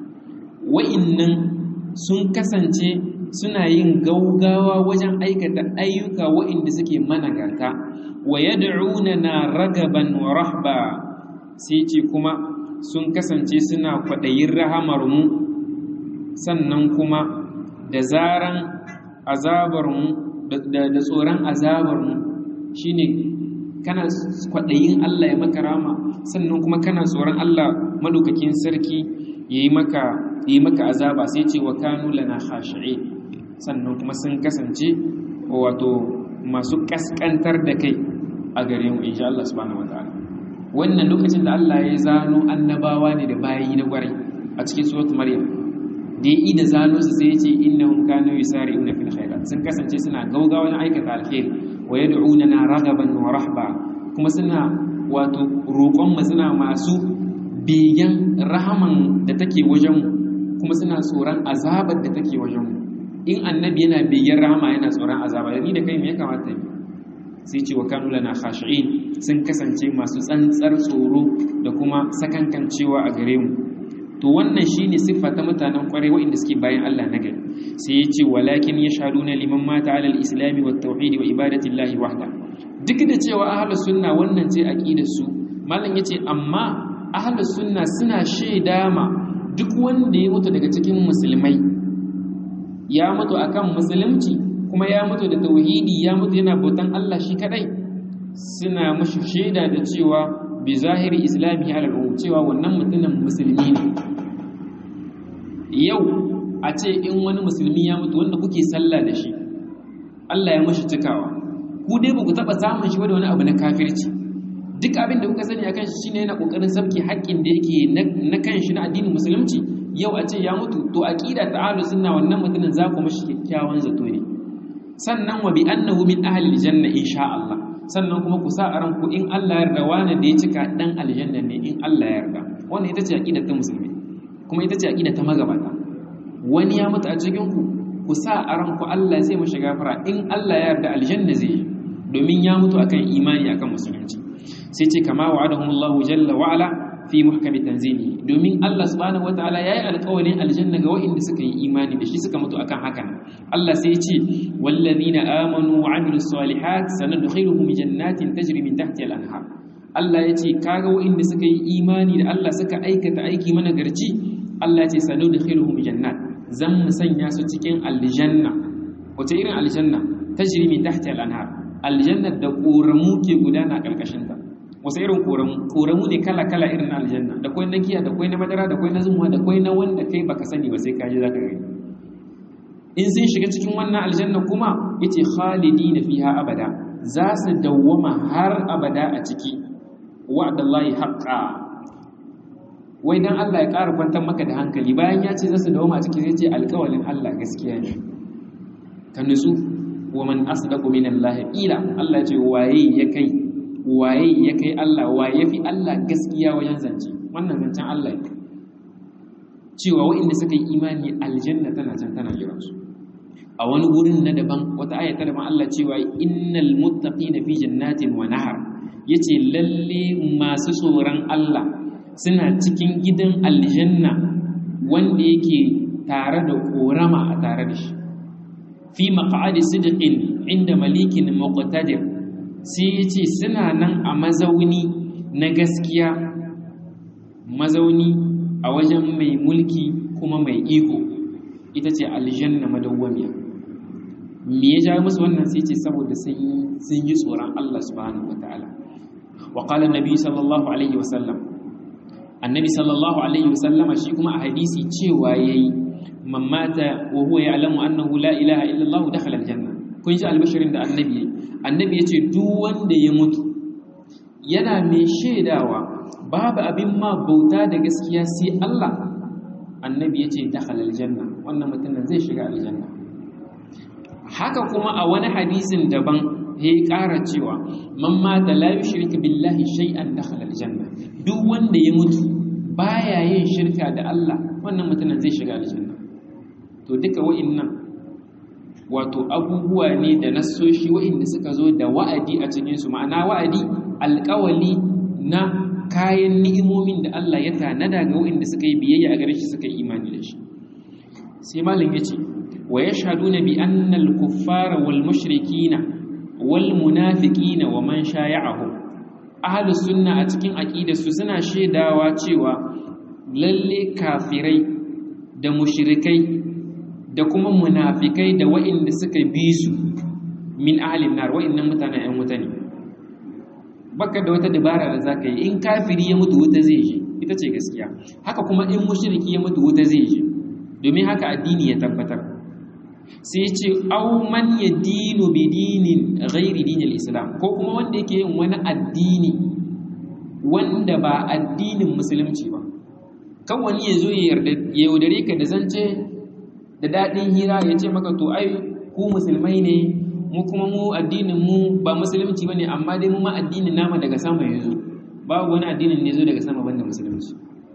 wa'innan sun kasance suna yin gaugawa wajen aikata ayyuka wa'inda suke managarta wa yad'una ragaban wa rahba sai ce kuma sun kasance suna kwaɗayin rahamarmu sannan kuma da zaran azabarmu da tsoron azabarmu shine kana kwaɗayin Allah ya maka rama sannan kuma kana tsoron Allah madaukakin sarki ya yi maka yi maka azaba sai ce wa kanu lana khashi'i sannan kuma sun kasance wato masu kaskantar da kai a gare mu insha Allah subhanahu wataala wannan lokacin da Allah ya zano annabawa ne da bayi na gwarai a cikin suratul maryam da yi da zano su sai ya ce innahum kanu yusari'una fil khairat sun kasance suna gaugawa na aikata alkhairi wa yad'una ragaban wa rahba kuma suna wato roƙon mu suna masu begen rahaman da take wajen mu kuma suna tsoron azabar da take wajen mu in annabi yana begen rahama yana tsoron azaba ni da kai me ya kamata yi sai ce wa kanu lana khashi'in sun kasance masu tsantsar tsoro da kuma sakankancewa a gare mu to wannan shine siffa ta mutanen kwarai waɗanda suke bayan Allah na gari sai ya ce walakin yashhaduna liman mata ala al-islam wa tauhid wa ibadati Allah wahda duk da cewa ahlus sunna wannan ce aqidar su malam yace amma ahlus sunna suna shaida ma duk wanda ya mutu daga cikin musulmai ya mutu akan musulunci kuma ya mutu da tauhidi ya mutu yana bautan Allah shi kadai suna mashi shaida da cewa bi zahiri islami ala cewa wannan mutumin musulmi ne yau a ce in wani musulmi ya mutu wanda kuke sallah da shi Allah ya mashi cikawa ku dai ba ku taɓa samun shi da wani abu na kafirci duk abin da kuka sani akan shi shine yana kokarin sabki haƙƙin da yake na kan shi na addinin musulunci yau a ce ya mutu to aqida ta ahlus sunna wannan mutumin za ku mashi kyakkyawan zato ne sannan wa bi annahu min ahli aljanna insha Allah sannan kuma ku sa a ranku in Allah ya yarda wani da ya cika dan aljanna ne in Allah ya yarda wannan ita ce aqida ta musulmi kuma ita ce aqida ta magabata wani ya mutu a cikin ku ku sa a ranku Allah zai mashi gafara in Allah ya yarda aljanna zai yi domin ya mutu akan imani akan musulunci sai ce kama wa'adahumullahu jalla wa ala fi muhkami tanzili domin Allah subhanahu wataala yayi alƙawarin aljanna ga waɗanda suka yi imani da shi suka mutu akan hakan Allah sai ya ce wallazina amanu wa amilus salihat sanadkhiluhum jannatin tajri min tahtiha al-anhar Allah ya ce kaga waɗanda suka yi imani da Allah suka aikata aiki mana garci Allah ya ce sanadkhiluhum jannat zan mu sanya su cikin aljanna wace irin aljanna tajri min tahtiha al-anhar aljanna da ƙoramu ke gudana ƙarƙashin ta wasu irin koramu koramu ne kala kala irin na aljanna da kwai na giya da kwai na madara da kwai na zumuwa da kwai na wanda kai baka sani ba sai ka je zaka gani in sun shiga cikin wannan aljanna kuma yace khalidina fiha abada za su dawwama har abada a ciki wa'dallahi haqqa wai dan Allah ya ƙara kwantar maka da hankali bayan ya ce za su dawwama a ciki zai ce alƙawalin Allah gaskiya ne ka nutsu wa man asdaqu minallahi ila Allah ce waye ya kai waye ya kai Allah waye fi Allah gaskiya wajen zance wannan zancen Allah ne cewa waɗanda suka yi imani aljanna tana can tana jiransu a wani wurin na daban wata aya ta daban Allah cewa innal muttaqina fi jannatin wa nahar yace lalle masu tsoron Allah suna cikin gidan aljanna wanda yake tare da korama a tare da shi fi maq'adi sidqin inda malikin muqtadir sai yace suna nan a mazauni na gaskiya mazauni a wajen mai mulki kuma mai iko ita ce aljanna madawwamiya me ya jawo musu wannan sai ce saboda sun yi tsoron Allah subhanahu wataala wa qala annabi sallallahu alaihi wasallam annabi sallallahu alaihi wasallama shi kuma a hadisi cewa yayi man mata wa huwa ya'lamu annahu la ilaha illa Allah dakhala aljanna kun ji albashirin da annabi yayi annabi yace duk wanda ya mutu yana mai shaidawa babu abin ma bauta da gaskiya sai Allah annabi yace dakhala aljanna wannan mutumin zai shiga aljanna haka kuma a wani hadisin daban ya ƙara cewa man mata la yushrik billahi shay'an dakhala aljanna duk wanda ya mutu baya yin shirka da Allah wannan mutumin zai shiga aljanna to duka wa'annan wato abubuwa ne da nassoshi wa'inda suka zo da wa'adi a cikin su ma'ana wa'adi alƙawali na kayan ni'imomin da Allah ya tanada ga wa'inda suka yi biyayya a gare shi suka yi imani da shi sai malam yace wa yashhaduna bi anna al-kuffara wal mushrikina wal munafiqina wa man shaya'ahum ahlus sunna a cikin aqidarsu suna shaidawa cewa lalle kafirai da mushrikai da kuma munafikai da wa'inda suka bi su min ahlin nar wa'innan mutanen ƴan wuta ne baka da wata dabara da zaka yi in kafiri ya mutu wuta zai je ita ce gaskiya haka kuma in mushriki ya mutu wuta zai je domin haka addini ya tabbatar sai ce au man yadinu bi dinin ghairi dinil islam ko kuma wanda yake yin wani addini wanda ba addinin musulunci ba kan wani ya zo ya yaudare ka da zance da daɗin hira ya ce maka to ai ku musulmai ne mu kuma mu addinin mu ba musulunci bane amma dai mu ma addinin nama daga sama ya zo babu wani addinin ne zo daga sama banda musulunci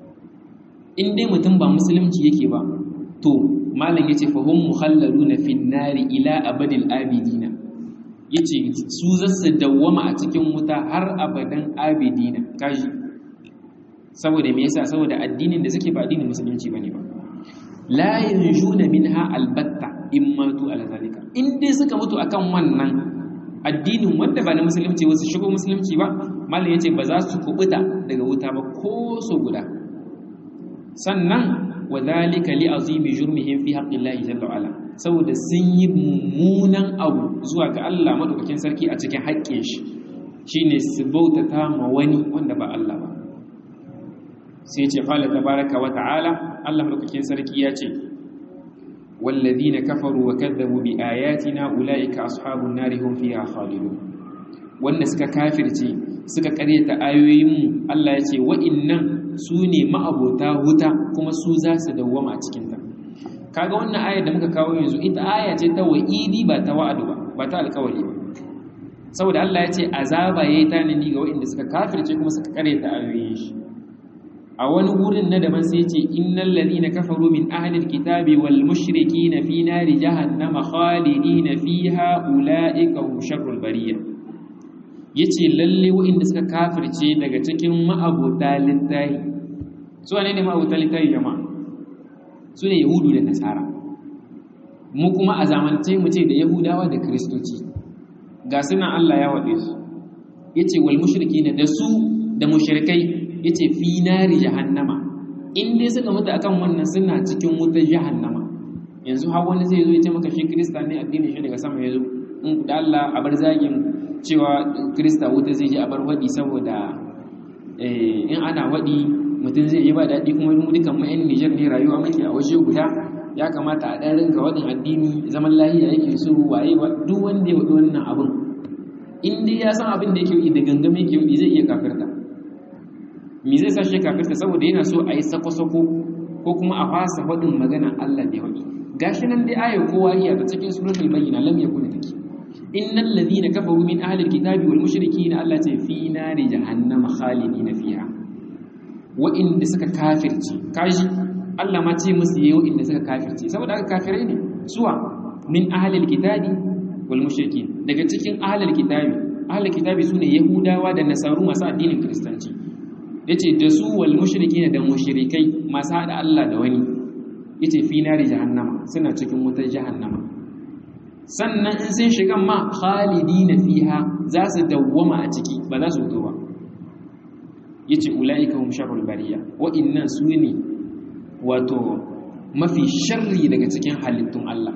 in dai mutum ba musulunci yake ba to malam yace fa hum mukhalladuna fin nari ila abadil abidina yace su zasu dawwama a cikin wuta har abadan abidina kaji saboda me yasa saboda addinin da suke ba addinin musulunci bane ba la yanjuna minha albatta in matu ala zalika in dai suka mutu akan wannan addinin wanda ba na musulunci wasu shigo musulunci ba malam yace ba za su kubuta daga wuta ba ko so guda sannan wa dhalika li azimi jurmihim fi haqqillahi jalla wa ala saboda sun yi mummunan abu zuwa ga Allah madaukakin sarki a cikin haƙƙin shi shine su bautata ma wani wanda ba Allah ba sai ce qala tabaraka wa ta'ala Allah madaukakin sarki ya ce والذين كفروا وكذبوا بآياتنا أولئك أصحاب النار هم فيها خالدون wanda suka kafirce suka karyata ayoyinmu Allah ya ce wa'innan su ne ma'abota wuta kuma su za su dawwama a cikinta kaga wannan ayar da muka kawo yanzu ita aya ce ta wa'idi ba ta wa'adu ba ba ta alkawari ba saboda Allah ya ce azaba yayi tanani ga wa'inda suka kafirce kuma suka karyata ayoyin shi a wani wurin na daban sai ce innal ladina kafaru min ahlil kitabi wal mushrikina fi nari jahannama khalidina fiha ulaika hum sharrul bariyah yace lalle waɗanda suka kafirce daga cikin ma'abota littahi su ne ne ma'abota littahi jama'a su ne yahudu da nasara mu kuma a zamance mu ce da yahudawa da kristoci ga suna Allah ya waɗe su yace wal mushrikina da su da mushrikai yace fi nari jahannama in dai suka mutu akan wannan suna cikin wutar jahannama yanzu har wani zai zo ya ce maka shi krista ne addinin shi daga sama yazo in da Allah a bar zagin cewa krista wuta zai je a bar waɗi saboda in ana waɗi mutum zai yi ba daɗi kuma mu dukan mu 'yan nijar ne rayuwa muke a waje guda ya kamata a ɗan ringa waɗin addini zaman lahiya yake so waye ba duk wanda ya waɗi wannan abin in dai ya san abin da yake yi da gangame yake yi zai iya kafirta me zai sa shi kafirta saboda yana so a yi sako-sako ko kuma a fasa faɗin magana Allah da ya waɗi gashi nan dai ayar kowa iya ta cikin suratul bayyina lam yakun take innal ladhina kafaru min ahli alkitabi wal mushrikeena Allah ce fi nari jahannama khalidina fiha wa inda suka kafirce kaji Allah ma ce musu yayi wa inda suka kafirce saboda haka kafirai ne suwa min ahli alkitabi wal mushrikeen daga cikin ahli alkitabi ahli alkitabi sune yahudawa da nasaru masu addinin kristanci yace da su wal mushrikeena da mushrikai masu hada Allah da wani yace fi nari jahannama suna cikin wutar jahannama sannan in sun shiga ma khalidina fiha za su dawwama a ciki ba za su fito ba yace ulaika hum sharrul bariya wa innan sune wato mafi sharri daga cikin halittun Allah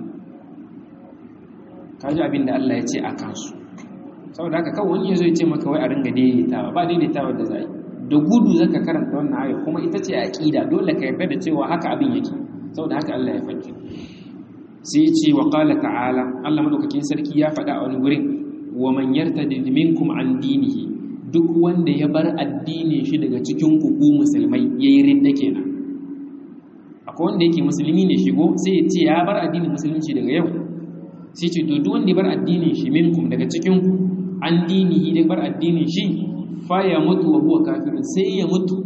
kaji abin da Allah ya ce a kansu saboda haka kawai wani yazo ya ce maka wai a ringa daidaitawa ba daidaitawa da za da gudu zaka karanta wannan ayat kuma ita ce aqida dole ka yarda da cewa haka abin yake saboda haka Allah ya faɗi sai ya ce wa qala ta'ala Allah madaukakin sarki ya faɗa a wani gurin wa man yartadid minkum an dinihi duk wanda ya bar addinin shi daga cikin ku ku musulmai yayi ridda kenan akwai wanda yake musulmi ne shigo sai ya ce ya bar addinin musulunci daga yau sai ce to duk wanda ya bar addinin shi minkum daga cikin ku an dinihi da bar addinin shi fa ya mutu wa huwa kafirun sai ya mutu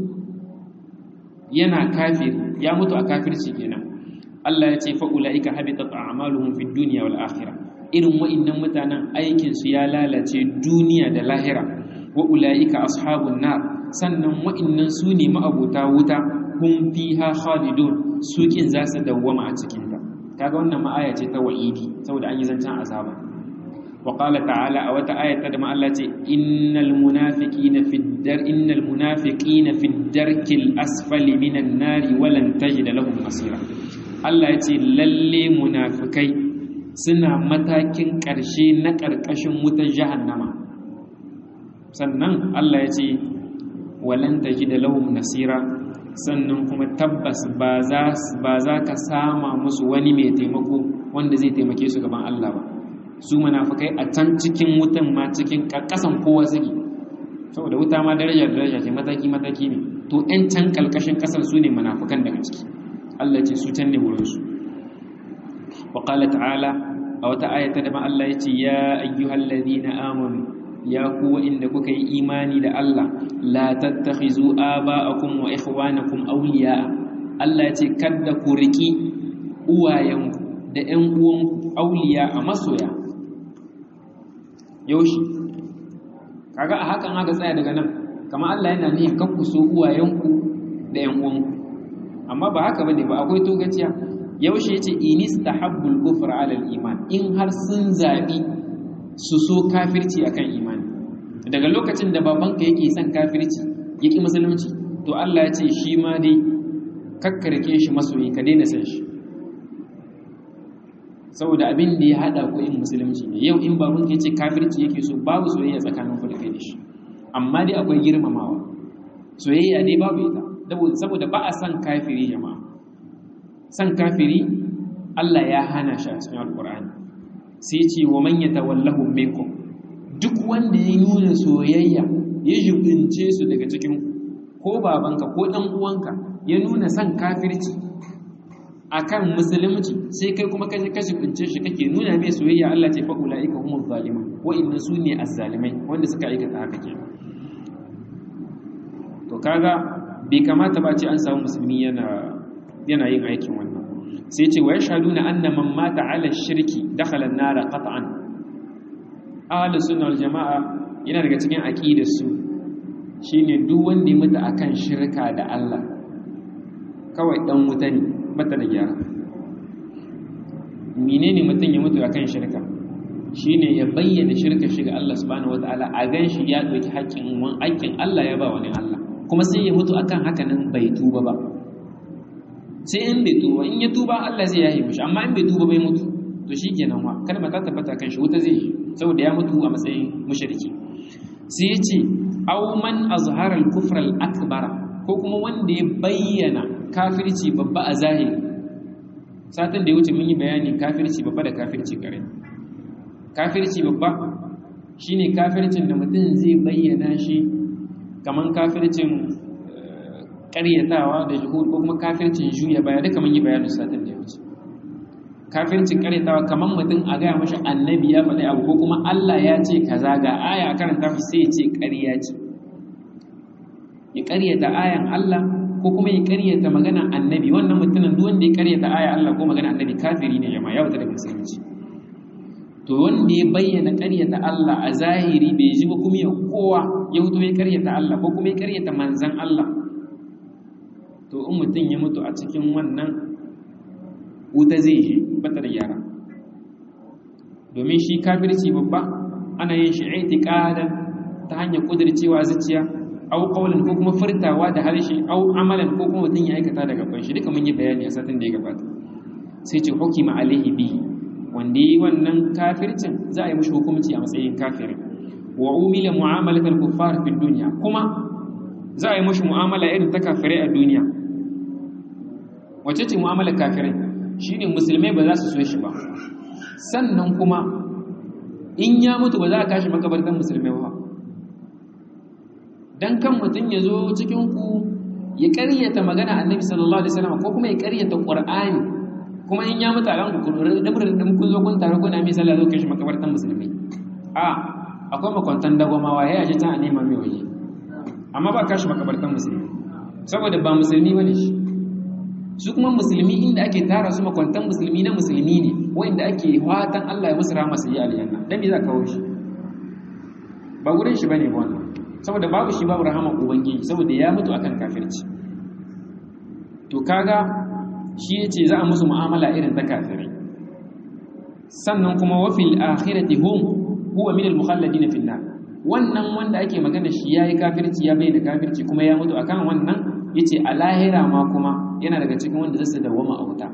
yana kafir ya mutu a kafirci kenan Allah ya ce fa'ula'ika habitat a'maluhum fid dunya wal akhirah irin wa'annan mutanen aikin su ya lalace duniya da lahira wa ula'ika ashabun nar sannan wa'annan su ne ma'abota wuta hum fiha khalidun su kin za su dawwama a cikin ta kaga wannan ma'aya ce ta wa'idi saboda an yi zancen azaba wa qala ta'ala a wata ayata da ma Allah ce innal munafiqina fid dar innal munafiqina fid darkil asfali minan nari walan tajid lahum nasira Allah ya ce lalle munafikai suna matakin ƙarshe na ƙarƙashin wutar jahannama sannan Allah ya ce walan da lahum nasira sannan kuma tabbas ba za ka sama musu wani mai taimako wanda zai taimake su gaban Allah ba su munafikai a can cikin wutan ma cikin ƙasan kowa suke saboda wuta ma daraja daraja ce mataki mataki ne to 'yan can ƙalƙashin ƙasan su ne munafikan daga ciki Allah ce su can ne wurinsu wa qala ta'ala a wata ayata da ma Allah ya ce ya ayyuhal ladina amanu ya ku inda kuka yi imani da Allah la tattakhizu aba'akum wa ikhwanakum awliya Allah ya ce kada ku riki uwayenku da ƴan uwanku awliya a masoya yaushi kaga a hakan aka tsaya daga nan kamar Allah yana nihin kakku so uwayenku da ƴan uwanku amma ba haka bane ba akwai togaciya yaushe yace inistahabbul kufra ala iman in har sun zabi su so kafirci akan imani daga lokacin da babanka yake son kafirci yake musulunci to Allah ya ce shi ma dai kakkarke shi masoyi ka daina san shi saboda abin da ya hada ku in musulunci ne yau in babanka yace kafirci yake so babu soyayya tsakanin ku da kai da shi amma dai akwai girmamawa soyayya dai babu ita saboda ba a san kafiri jama'a san kafiri Allah ya hana shi a cikin alkur'ani sai ce wa man yatawallahu minkum duk wanda ya nuna soyayya ya jibince su daga cikin ko babanka ko dan uwanka ya nuna san kafirci akan musulunci sai kai kuma kaje ka jibince shi kake nuna mai soyayya Allah ce fa ulaika humuz zalimun wa inna sunni azzalimai wanda suka aikata haka kenan to kaga bai kamata ba ce an samu musulmi yana yana yin aikin wannan sai ce wa yashhaduna anna man mata ala shirki dakhala an-nar qat'an ahli sunna wal jamaa yana daga cikin aqidar su shine duk wanda ya mutu akan shirka da Allah kawai dan wuta ne bata da gyara menene mutum ya mutu akan shirka shine ya bayyana shirka shi ga Allah subhanahu wataala a gan shi ya dauki haƙƙin wani haƙƙin Allah ya ba wani Allah kuma sai ya mutu akan haka nan bai tuba ba sai in bai tuba in ya tuba Allah zai yaye mishi amma in bai tuba bai mutu to shikenan wa kalma ta tabbata kan shi wuta zai yi saboda ya mutu a matsayin mushriki sai ya ce aw man azhara al-kufr al-akbar ko kuma wanda ya bayyana kafirci babba a zahiri satin da ya wuce mun yi bayani kafirci babba da kafirci kare kafirci babba shine kafircin da mutum zai bayyana shi kaman kafircin karyatawa da juhud ko kuma kafircin juya baya duka mun yi bayanin satin da ya wuce kafircin karyatawa kaman mutum a gaya mashi annabi ya faɗi abu ko kuma Allah ya ce kaza ga aya a karanta shi sai ya ce ƙarya ce ya ƙaryata ayan Allah ko kuma ya ƙaryata magana annabi wannan mutumin duk wanda ya ƙaryata ayan Allah ko magana annabi kafiri ne jama'a ya wuta daga musulunci to wanda ya bayyana ƙaryata Allah a zahiri bai ji ba kuma ya kowa ya wuto ya ƙaryata Allah ko kuma ya ƙaryata manzan Allah to in mutum ya mutu a cikin wannan wuta zai je bata da yara domin shi kafirci babba ana yin shi itiqadan ta hanyar kudircewa zuciya au qawlan ko kuma furtawa da harshe au amalan ko kuma mutum ya aikata daga ban shi duka mun yi bayani a satin da ya gabata sai ce hukima alaihi bihi wanda yi wannan kafircin za a yi mushi hukunci a matsayin kafirin wa umila mu'amalatal kuffar fi dunya kuma za a yi mushi mu'amala irin ta kafirai a duniya wace ce mu'amalar kafirai shine musulmai ba za su so shi ba sannan kuma in ya mutu ba za a kashi makabartan musulmai ba dan kan mutum ya zo cikin ku ya ƙaryata magana annabi sallallahu alaihi wasallam ko kuma ya ƙaryata qur'ani kuma in ya mutu a ranku kun dabrin din kun zo kun tare kuna mai sallah zo kai shi makabartan musulmi a akwai makwantan dagwamawa ya yaji ta a neman mai waje amma ba kashi makabartan musulmi saboda ba musulmi bane shi su kuma musulmi inda ake tara su makwantan musulmi na musulmi ne wanda ake fatan Allah ya musu rahama su yi aljanna dan me za ka kawo shi ba gurin shi bane wannan saboda babu shi babu rahama ubangiji saboda ya mutu akan kafirci to kaga shi ya ce za a musu mu'amala irin ta kafirai sannan kuma wafil akhirati hum huwa min al-mukhalladin fi nar wannan wanda ake magana shi yayi kafirci ya bayyana kafirci kuma ya mutu akan wannan yace a lahira ma kuma yana daga cikin wanda zai dawama a wuta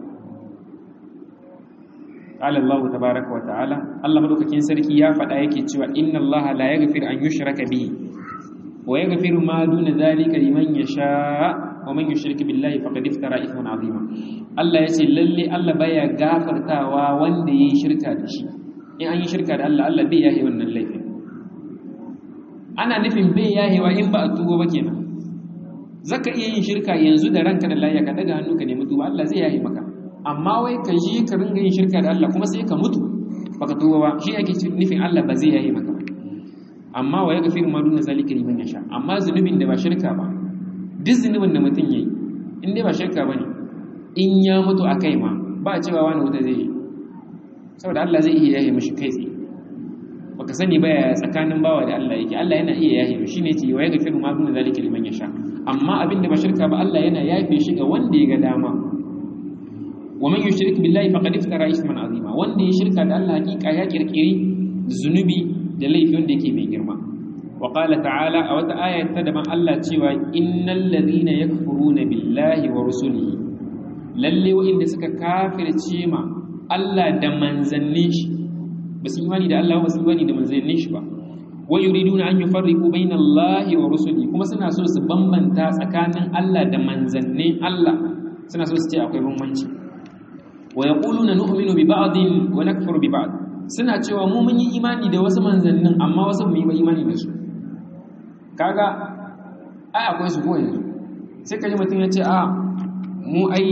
qala Allah tabaaraka wa ta'ala Allah madaukakin sarki ya faɗa yake cewa inna Allah la yaghfir an yushraka bihi wa yaghfiru ma duna dhalika liman yasha wa man yushrik billahi faqad iftara ithman azima Allah yace lalle Allah baya gafartawa wanda yayi shirka da shi in an yi shirka da Allah Allah bai yahi wannan laifin ana nufin bai yahewa in ba a tugo ba kenan zaka iya yin shirka yanzu da ranka da lafiya ka daga hannu ka nemi tuba Allah zai yahi maka amma wai ka je ka ringa yin shirka da Allah kuma sai ka mutu baka tuba ba shi ake nufin Allah ba zai yahi maka amma wa yaghfiru ma duna zalika liman yasha amma zunubin da ba shirka ba duk zunubin da mutum ya yi in dai ba shirka ba ne in ya mutu a kai ma ba a cewa wani wuta zai yi saboda Allah zai iya yahe mashi kai tsaye baka sani ba ya tsakanin bawa da Allah yake Allah yana iya yahe mashi ne ce wa ya gafiru ma duna zalika liman yasha amma abin da ba shirka ba Allah yana yafe shi ga wanda ya ga dama wa man yushrik billahi faqad iftara isman azima wanda ya shirka da Allah hakika ya kirkiri zunubi da laifi wanda yake mai girma وقال تعالى أو آية تدبا الله تشوى إن الذين يكفرون بالله ورسله للي وإن سكا كافر تشيما الله دمان زنيش بس إيماني دا الله بس إيماني دمان زنيش با ويريدون أن يفرقوا بين الله ورسله كما سنة سورة بمبن تاس أكان الله دمان زنين الله سنة سورة تي أقوي بمبنش ويقولون نؤمن ببعض ونكفر ببعض suna cewa mu mun yi imani da wasu manzannin amma wasu mu yi ba imani da su kaga ai akwai su ko yanzu sai kaji mutum ya ce a mu ai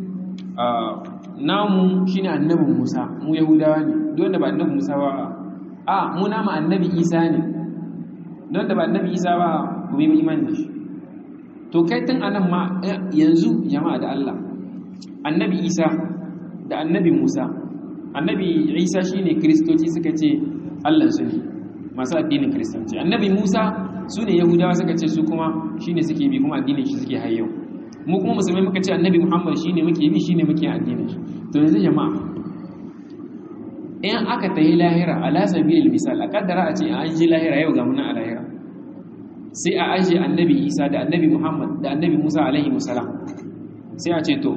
namu shine annabin Musa mu Yahudawa ne don da ba annabin Musa ba a mu namu annabi Isa ne don da ba annabi Isa ba mu yi imani da shi to kai tun anan ma yanzu jama'a da Allah annabi Isa da annabi Musa annabi Isa shine kristoci suka ce Allah su ne masu addinin kristanci annabi Musa su ne yahudawa suka ce su kuma shine suke bi kuma addinin shi suke hayyau mu kuma musulmai muka ce annabi muhammad shine muke bi shine muke addinin shi to yanzu jama'a in aka tayi lahira ala sabilil misal a kaddara a ce an ji lahira yau ga muna a lahira sai a aje annabi isa da annabi muhammad da annabi musa alaihi musalam sai a ce to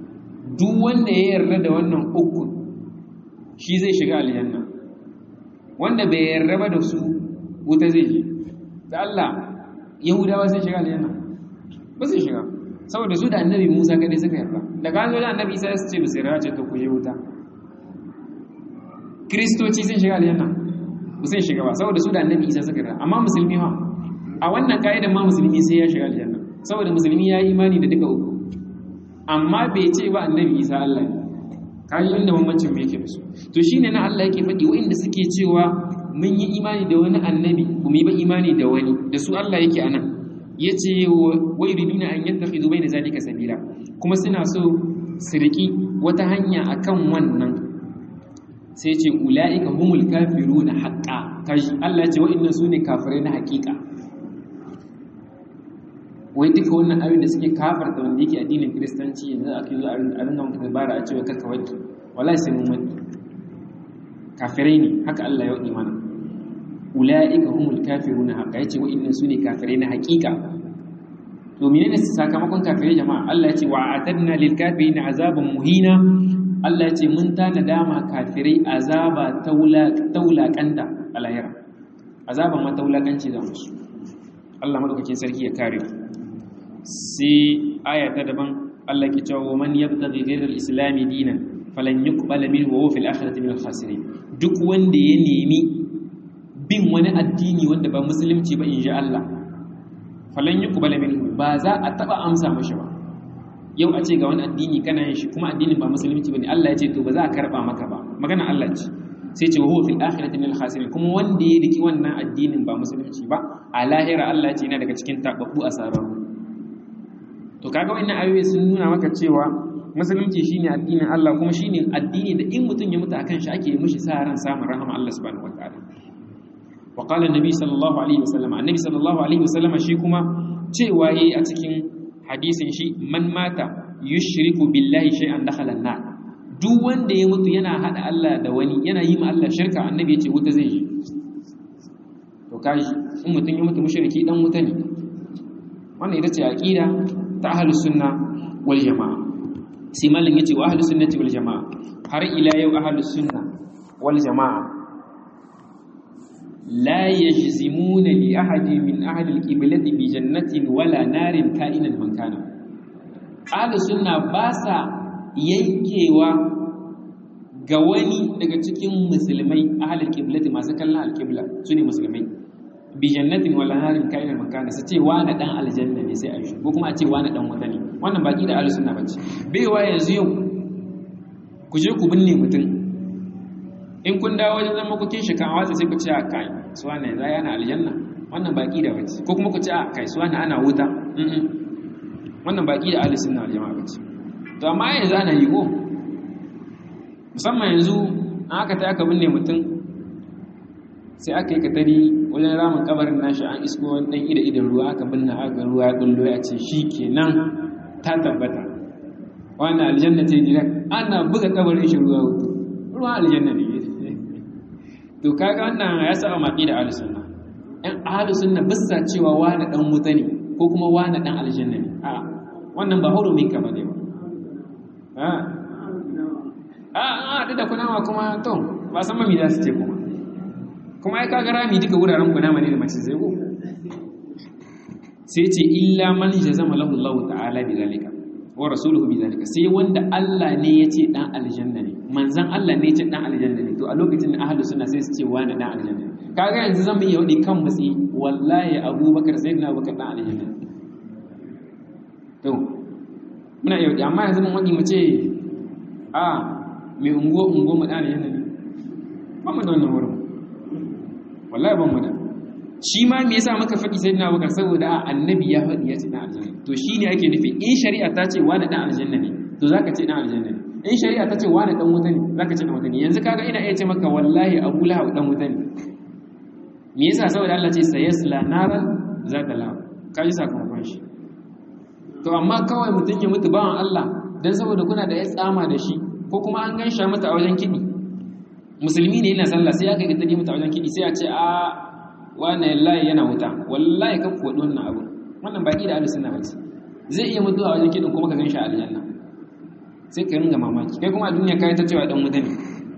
duk wanda ya yarda da wannan uku shi zai shiga aljanna wanda bai yarda da su wuta zai je da Allah yahudawa sai shiga aljanna ba sai shiga saboda su da annabi Musa kadai suka yarda daga an zo da annabi Isa su ce ba sai yarda ce to ku je wuta kristoci sun shiga aljanna ba sai shiga ba saboda su da annabi Isa suka yarda amma musulmi ha a wannan kaidan ma musulmi sai ya shiga aljanna saboda musulmi ya yi imani da duka uku amma bai ce ba annabi Isa Allah ne kaji inda bambancin me yake da su to shine na Allah yake faɗi waɗanda suke cewa mun yi imani da wani annabi ba mu yi ba imani da wani da su Allah yake anan yace wa yuriduna an yattakhidhu bayna zalika sabila kuma suna so su riki wata hanya akan wannan sai ce ulaika humul kafiruna haqqan kaji Allah ya ce waɗannan sune kafirai na haƙiƙa wai duka wannan abin da suke kafarta wanda yake addinin kiristanci yanzu aka yi a ringa maka dabara a cewa karka waki wallahi sai mun waki kafirai ne haka Allah ya wadi mana ulaika humul kafiruna haqa yace wa innan sune kafirai na haqiqa to menene sakamakon kafirai jama'a Allah ya ce wa atadna lil kafirin azaban muhina Allah ya ce mun tana dama kafirai azaba taula taulakanta alayra azaban ma taulakanci da musu Allah madaukakin sarki ya kare mu sai aya ta daban Allah ke cewa man yabtaghi ghayra al-islam dinan falan yuqbala minhu wa huwa fil akhirati min al-khasirin duk wanda ya nemi bin wani addini wanda ba musulunci ba inji Allah falan yuqbala minhu ba za a taba amsa mashi ba yau a ce ga wani addini kana yin shi kuma addinin ba musulunci bane Allah ya ce to ba za a karba maka ba magana Allah ce sai ce wa huwa fil akhirati min al-khasirin kuma wanda ya riki wannan addinin ba musulunci ba a lahira Allah ya ce yana daga cikin tababbu asararu to kaga wannan ayoyi sun nuna maka cewa musulunci shine addinin Allah kuma shine addini da in mutum ya mutu akan shi ake mishi sa ran samun rahama Allah subhanahu wataala wa qala annabi sallallahu alaihi wasallam annabi sallallahu alaihi wasallam shi kuma cewa yayi a cikin hadisin shi man mata yushriku billahi shay'an dakhala an-nar duk wanda ya mutu yana hada Allah da wani yana yi ma Allah shirka annabi ya ce wuta zai yi to kaji in mutum ya mutu mushriki dan wuta ne wannan ita ce aqida ta ahlus sunna wal jamaa sai mallan yace wa ahlus sunnati wal jamaa har ila yau ahlus sunna wal jamaa la yajzimuna li ahadi min ahli al qiblati bi jannatin wala narin ka'inan man kana ahlus sunna ba sa yankewa ga wani daga cikin musulmai ahli al qiblati masu kallon al qibla sune musulmai bi jannatin wala narin ka'inan makana su ce wani dan aljanna ne sai a yi ko kuma a ce wani dan wuta ne wannan baki da ahlus sunna bace baiwa yanzu yau ku je ku binne mutum in kun dawo wajen zama kukin shi kan watsa sai ku ce a kai su wani yanzu yana aljanna wannan baki da bace ko kuma ku ce a kai su wani ana wuta wannan baki da ahlus sunna wal jama'a bace to amma yanzu ana yi ko musamman yanzu an aka ta aka binne mutum sai aka yi katari wajen ramin kabarin nashi an isko wani ɗan ida idan ruwa aka binne aka ruwa ya bullo ya ce shi kenan ta tabbata wannan aljanna ce direct ana buga kabarin shi ruwa wuta ruwa aljanna ne to kaga wannan ya saba maki da ahlus sunna ɗan ahlus sunna bisa cewa wani dan wuta ne ko kuma wani dan aljanna ne a wannan ba hurumin ka bane ba a a a da kunawa kuma to ba san mami za su ce kuma kuma ya kaga rami duka wuraren kunama ne da mace zai ko sai ce illa man jazama lahu Allah ta'ala bi zalika wa rasuluhu bi zalika sai wanda Allah ne ya ce dan aljanna ne manzon Allah ne ya ce dan aljanna ne to a lokacin da ahlus sunna sai su ce wani dan aljanna ne kaga yanzu zan iya wadi kan mutsi wallahi Abubakar sayyidina Abubakar dan aljanna to muna yau amma yanzu mun wadi mu ce a mai ungo ungo mu dan aljanna ne ba mu da wannan wurin wallahi ban mu da shi ma me yasa muka faɗi sai na bakar saboda annabi ya faɗi ya ce dan aljanna to shine ake nufi in shari'a ta ce wani dan aljanna ne to zaka ce dan aljanna ne in shari'a ta ce wani dan wuta ne zaka ce dan wuta ne yanzu kaga ina iya ce maka wallahi Abu Lahab dan wuta ne me yasa saboda Allah ce sayasla naran zata la kaji sakamakon shi to amma kawai mutum ya mutu bawan Allah dan saboda kuna da ya tsama da shi ko kuma an gansha mata a wajen kiɗi musulmi ne yana sallah sai aka ga ta mata a wajen kiɗi sai a ce a wannan layi yana wuta wallahi kan kuwa wannan abu wannan baki da ahlus sunna bace zai iya mutuwa wajen kidin kuma ka ganshi a aljanna sai ka ringa mamaki kai kuma a duniya kai ta cewa dan wuta ne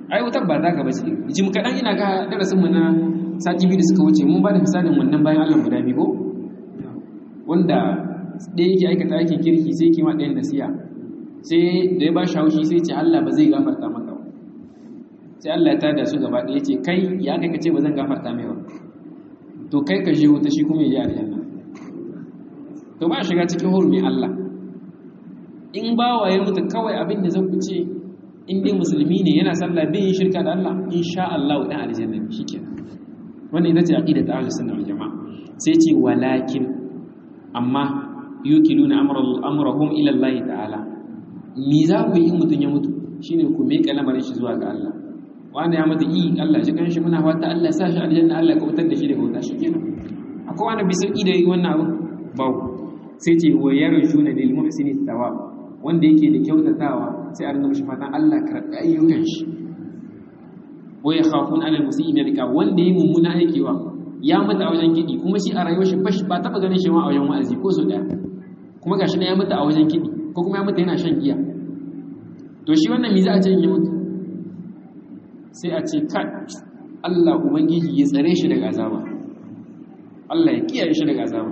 ai wutar ba ta gaba ce jim kaɗan ina ga darasin mu na sati biyu da suka wuce mun ba da misalin wannan bayan Allah guda biyu ko wanda ɗaya yake aikata aikin kirki sai kima ɗayan nasiya sai da ya ba shi haushi sai ce Allah ba zai gafarta maka ba sai Allah ya tada su gaba ɗaya ce kai ya kai ka ce ba zan gafarta mai ba to kai ka je wuta shi kuma ya je aljanna to ba shiga cikin hurumin Allah in bawa ya mutu kawai abin da zan ku ce in dai musulmi ne yana sallah bai yin shirka da Allah insha Allah dan aljanna ne shikenan wannan ita ce aqidat ahlus sunna wal jamaa sai ce walakin amma yukiluna amrahum ila Allah ta'ala me za ku yi in mutun ya mutu shine ku mai kalamarin shi zuwa ga Allah wanda ya mutu yi Allah shi kan shi muna fata Allah sa shi aljanna Allah ya kautar da shi daga wuta shikenan akwai wanda bai sauki da yi wannan abu babu sai ce wa yarjuna lil muhsini thawab wanda yake da kyautatawa sai a ringa mishi fatan Allah karɓi ayyukan shi wa yakhafun ala al-musii dalika wanda yi mummuna aikewa ya mutu a wajen kiɗi kuma shi a rayuwar shi bashi ba taɓa ganin shi ma a wajen wa'azi ko so ɗaya kuma gashi ya mutu a wajen kiɗi ko kuma ya mutu yana shan giya to shi wannan me za a ce in ya mutu sai a ce kai Allah ubangiji ya tsare shi daga azaba Allah ya kiyaye shi daga azaba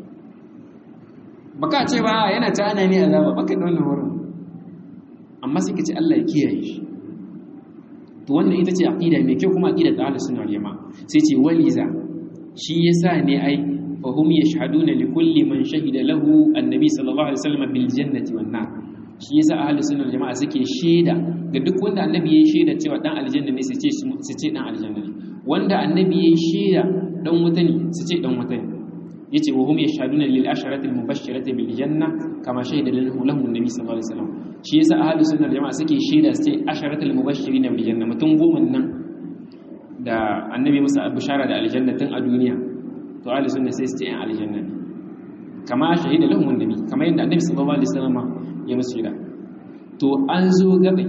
baka ce ba yana ta ana ne azaba baka da wannan wurin amma sai ka ce Allah ya kiyaye shi to wannan ita ce aqida mai kyau kuma aqida ta ahlus sunna wal jamaa sai ce waliza shi yasa ne ai fahum yashhaduna li kulli man shahida lahu annabi sallallahu alaihi wasallam bil jannati wan nar shi yasa ahlus sunna wal jamaa suke shaida ga duk wanda annabi yayi shaida cewa dan aljanna ne su ce su ce dan aljanna ne wanda annabi yayi shaida dan wuta ne su ce dan wuta ne yace wa hum yashhaduna lil asharati al mubashshirati bil janna kama shahida lahu lahu annabi sallallahu alaihi wasallam shi yasa ahlus sunna wal jamaa suke shaida su ce asharati al mubashshirin bil janna mutum goma nan da annabi musa bishara da aljanna tun a duniya to ahlus sunna sai su ce yan aljanna ne kama shahida lahu annabi kama yadda annabi sallallahu alaihi wasallam ya musu shaida to an zo gabe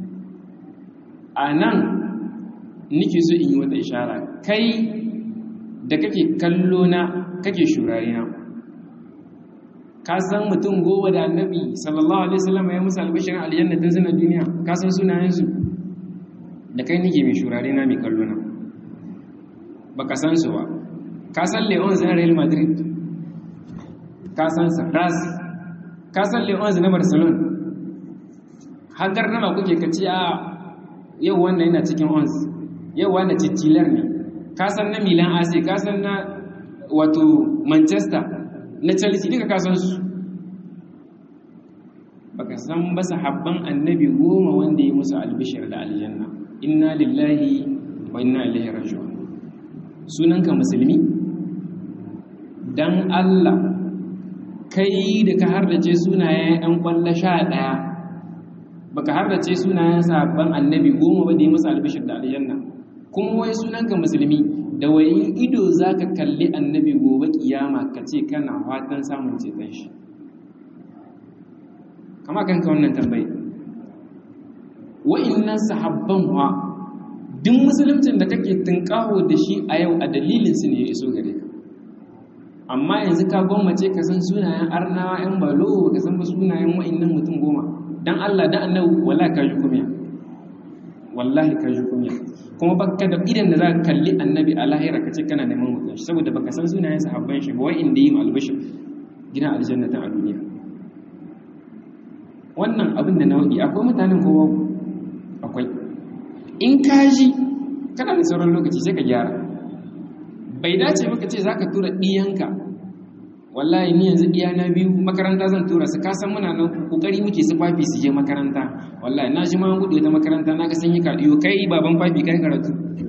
a nan nike so in yi wata ishara kai da kake kallo na kake shurare na ka san mutum goma da annabi sallallahu alaihi wasallam ya musu albashirin aljanna tun suna duniya ka san sunayensu da kai nike mai shurare na mai kallo na baka san su ba ka san leon zan real madrid ka san sarras ka san leon na barcelona hagar nama kuke kaci a yau wannan yana cikin ons yau wannan cicilar ne ka san na milan ac ka san na wato manchester na chelsea duka ka san su baka san ba sahabban annabi goma wanda ya musu albishir da aljanna inna lillahi wa inna ilaihi raji'un sunanka musulmi dan Allah kai da ka hardace sunayen ɗan kwalla sha ɗaya baka hardace sunayen sahabban annabi goma ba da ya musu albishir da aljanna kuma wai sunanka musulmi da wayin ido zaka kalli annabi gobe kiyama ka ce kana fatan samun ceton shi kama kanka wannan tambayi wa'innan sahabban wa duk musuluncin da kake tunkaho da shi a yau a dalilin su ne ya iso gare ka amma yanzu ka gwammace ka san sunayen arnawa yan balo ka san ba sunayen wa'innan mutum goma dan Allah da annabi wallahi ka ji kumiya wallahi ka ji kumiya kuma baka da idan da za ka kalli annabi a lahira ka ce kana neman mutum shi saboda baka san sunayen sahabban shi ba wa'inda yi albishir gina aljannatan a duniya wannan abin da na waɗi akwai mutanen kowa akwai in ka ji kana da sauran lokaci sai ka gyara bai dace maka ce za ka tura ɗiyanka wallahi ni yanzu ɗiya na biyu makaranta zan tura su kasan muna nan kokari muke su fafi su je makaranta wallahi na ji ma an gudu ta makaranta na ga sun yi kaɗiyo kai baban fafi kai karatu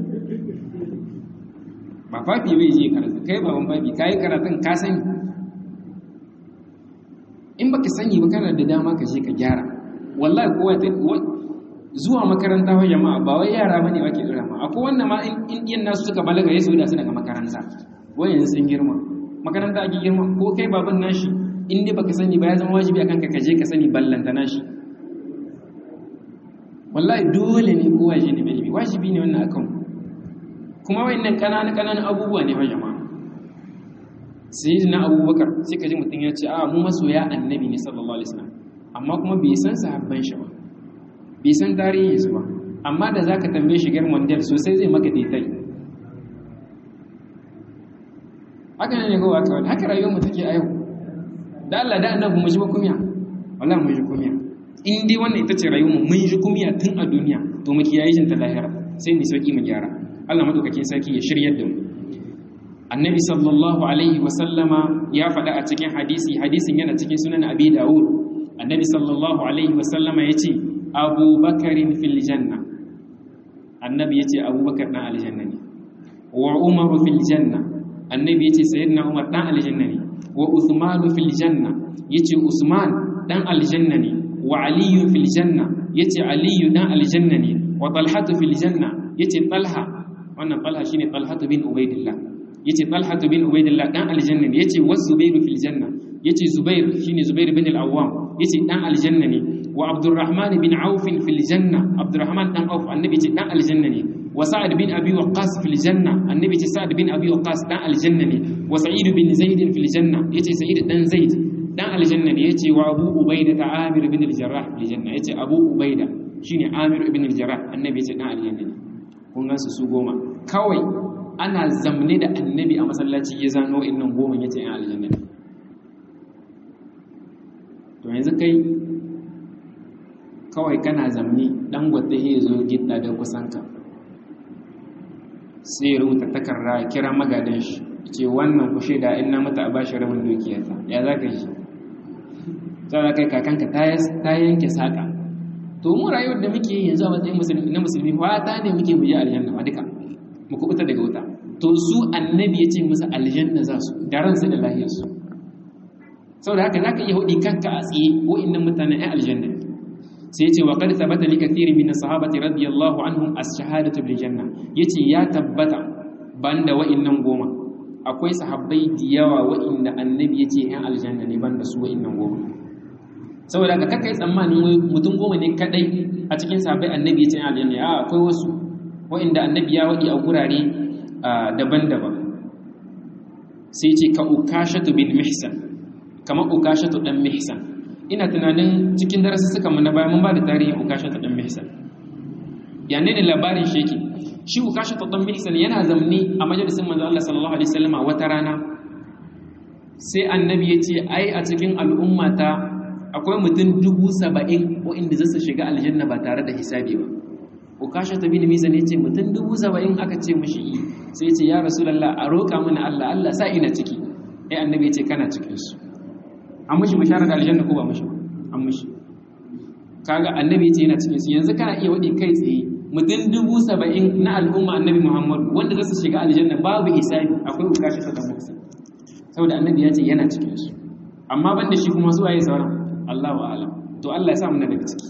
ba fafi bai je karatu kai baban fafi kai karatun ka sani in baka sani ba kana da dama ka je ka gyara wallahi kowa ta zuwa makaranta wa jama'a ba wai yara bane ake dora ma akwai wannan ma in iyan nasu suka balaga yasu da su daga makaranta wai yanzu sun girma makaranta ake girma ko kai baban nashi in dai baka sani ba ya zama wajibi akan ka kaje ka sani ballanta nashi wallahi dole ne kowa ya je ne ilimi wajibi ne wannan akan kuma wayannan kanana kananan abubuwa ne wa jama'a sayyidina abubakar sai ka ji mutum ya ce a mu masoya annabi ne sallallahu alaihi wasallam amma kuma bai san sahabban shi ba bai san tarihin su ba amma da zaka tambaye shi gar mondial sosai zai maka detail haka ne ko haka haka rayuwar mu take a yau da Allah da annabi mu ji ba kumiya wallahi mu ji kumiya in dai wannan ita ce rayuwar mu mun ji kumiya tun a duniya to mu kiyaye shin ta lahira sai mu sauki mu gyara Allah madaukakin sarki ya shiryar da mu annabi sallallahu alaihi wa sallama ya faɗa a cikin hadisi hadisin yana cikin sunan abi dawud annabi sallallahu alaihi wa sallama yace abubakarin fil janna annabi yace abubakar dan aljanna ne wa umar fil janna annabi yace sayyidina umar dan aljanna ne wa uthman fil janna yace usman dan aljanna ne wa ali fil janna yace ali dan aljanna ne wa talha fil janna yace talha wannan talha shine talha bin ubaidillah yace talha bin ubaidillah dan aljanna ne yace wa zubair fil janna yace zubair shine zubair bin al-awwam yace dan aljanna ne wa abdurrahman bin auf fil janna abdurrahman dan auf annabi yace dan aljanna ne wa sa'ad bin abi waqqas fil janna annabi yace sa'ad bin abi waqqas dan aljanna ne wa sa'id bin zaid fil janna yace sa'id dan zaid dan aljanna ne yace wa abu ubaida ta amir bin al-jarrah fil janna yace abu ubaida shine amir ibn al-jarrah annabi yace dan aljanna ne kun gansu su goma kawai ana zamne da annabi a masallaci ya zano innan goma yace yan aljanna ne to yanzu kai kawai kana zamni dan gwata ya zo gidda da kusanka sai ya rubuta takarda kira magadan shi ce wannan ku shaida in na mata a bashi rabin dukiyarta ya za ka shi za kai kakanka ta yanke saƙa to mu rayuwar da muke yanzu a matsayin musulmi na musulmi fata ne muke mu je aljanna ma duka mu kubuta daga wuta to su annabi ya ce musu aljanna za su da ransu da lahiyarsu saboda haka za ka iya hudi kanka a tsaye wa'annan mutanen ai aljanna sai ce wa qad thabata li kathiri min as-sahabati radiyallahu anhum as-shahadatu bil janna yace ya tabbata banda wa'annan goma akwai sahabbai da yawa wa'inda annabi yace yan aljanna ne banda su wa'annan goma saboda ka kakai tsammanin mutum goma ne kadai a cikin sahabbai annabi yace yan aljanna a akwai wasu wa'inda annabi ya wadi a gurare daban-daban sai ce ka ukashatu bin mihsan kamar ukashatu dan mihsan ina tunanin cikin darasi suka mu na baya mun ba da tarihin ukashatu dan mihsan yanne ne labarin shi yake shi ukashatu dan mihsan yana zamni a majalisin manzo Allah sallallahu alaihi wasallam wata rana sai annabi ya ce ai a cikin al'ummata akwai mutum dubu saba'in waɗanda zasu shiga aljanna ba tare da hisabi ba ukashatu bin mihsan ya ce mutum dubu saba'in aka ce mushi yi sai ya ce ya rasulullah a roƙa mana Allah Allah sa ina ciki ai annabi ya ce kana cikin su an mushi bisharar da aljanna ko ba mushi an mushi kaga annabi ce yana cikin su yanzu kana iya wadi kai tsaye mutum dubu saba'in na al'umma annabi muhammad wanda za su shiga aljanna babu hisabi akwai bukashi ta musu saboda annabi ya ce yana cikin su amma ban da shi kuma zuwa yi sauran allahu alam to allah ya sa mu daga ciki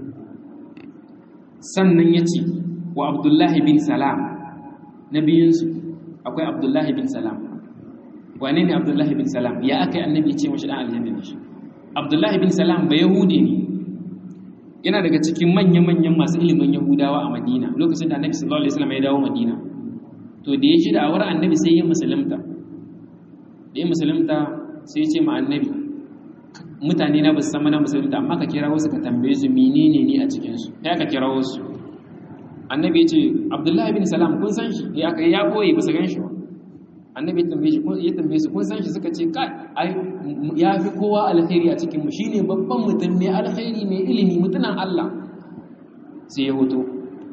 sannan ya ce wa abdullahi bin salam na biyunsu akwai abdullahi bin salam wane ne abdullahi bin salam ya aka yi annabi ce mashi dan aljanna ne shi abdullahi bin salam ba yahudi ne yana daga cikin manya-manyan masu ilimin yahudawa a madina lokacin da annabi sallallahu alaihi wasallam ya dawo madina to da ya shi da awar annabi sai ya musulunta da ya musulunta sai ya ce ma annabi mutane na basu san mana musulunta amma ka kira wasu ka tambaye su menene ne a cikin su ya ka kira wasu annabi ya ce abdullahi bin salam kun san shi ya ka ya boye ba su gan shi ba annabi ya tambaye shi ya tambaye su kun san shi suka ce kai ai ya fi kowa alkhairi a cikin mu shine babban mutum mai alkhairi mai ilimi mutunan Allah sai ya hoto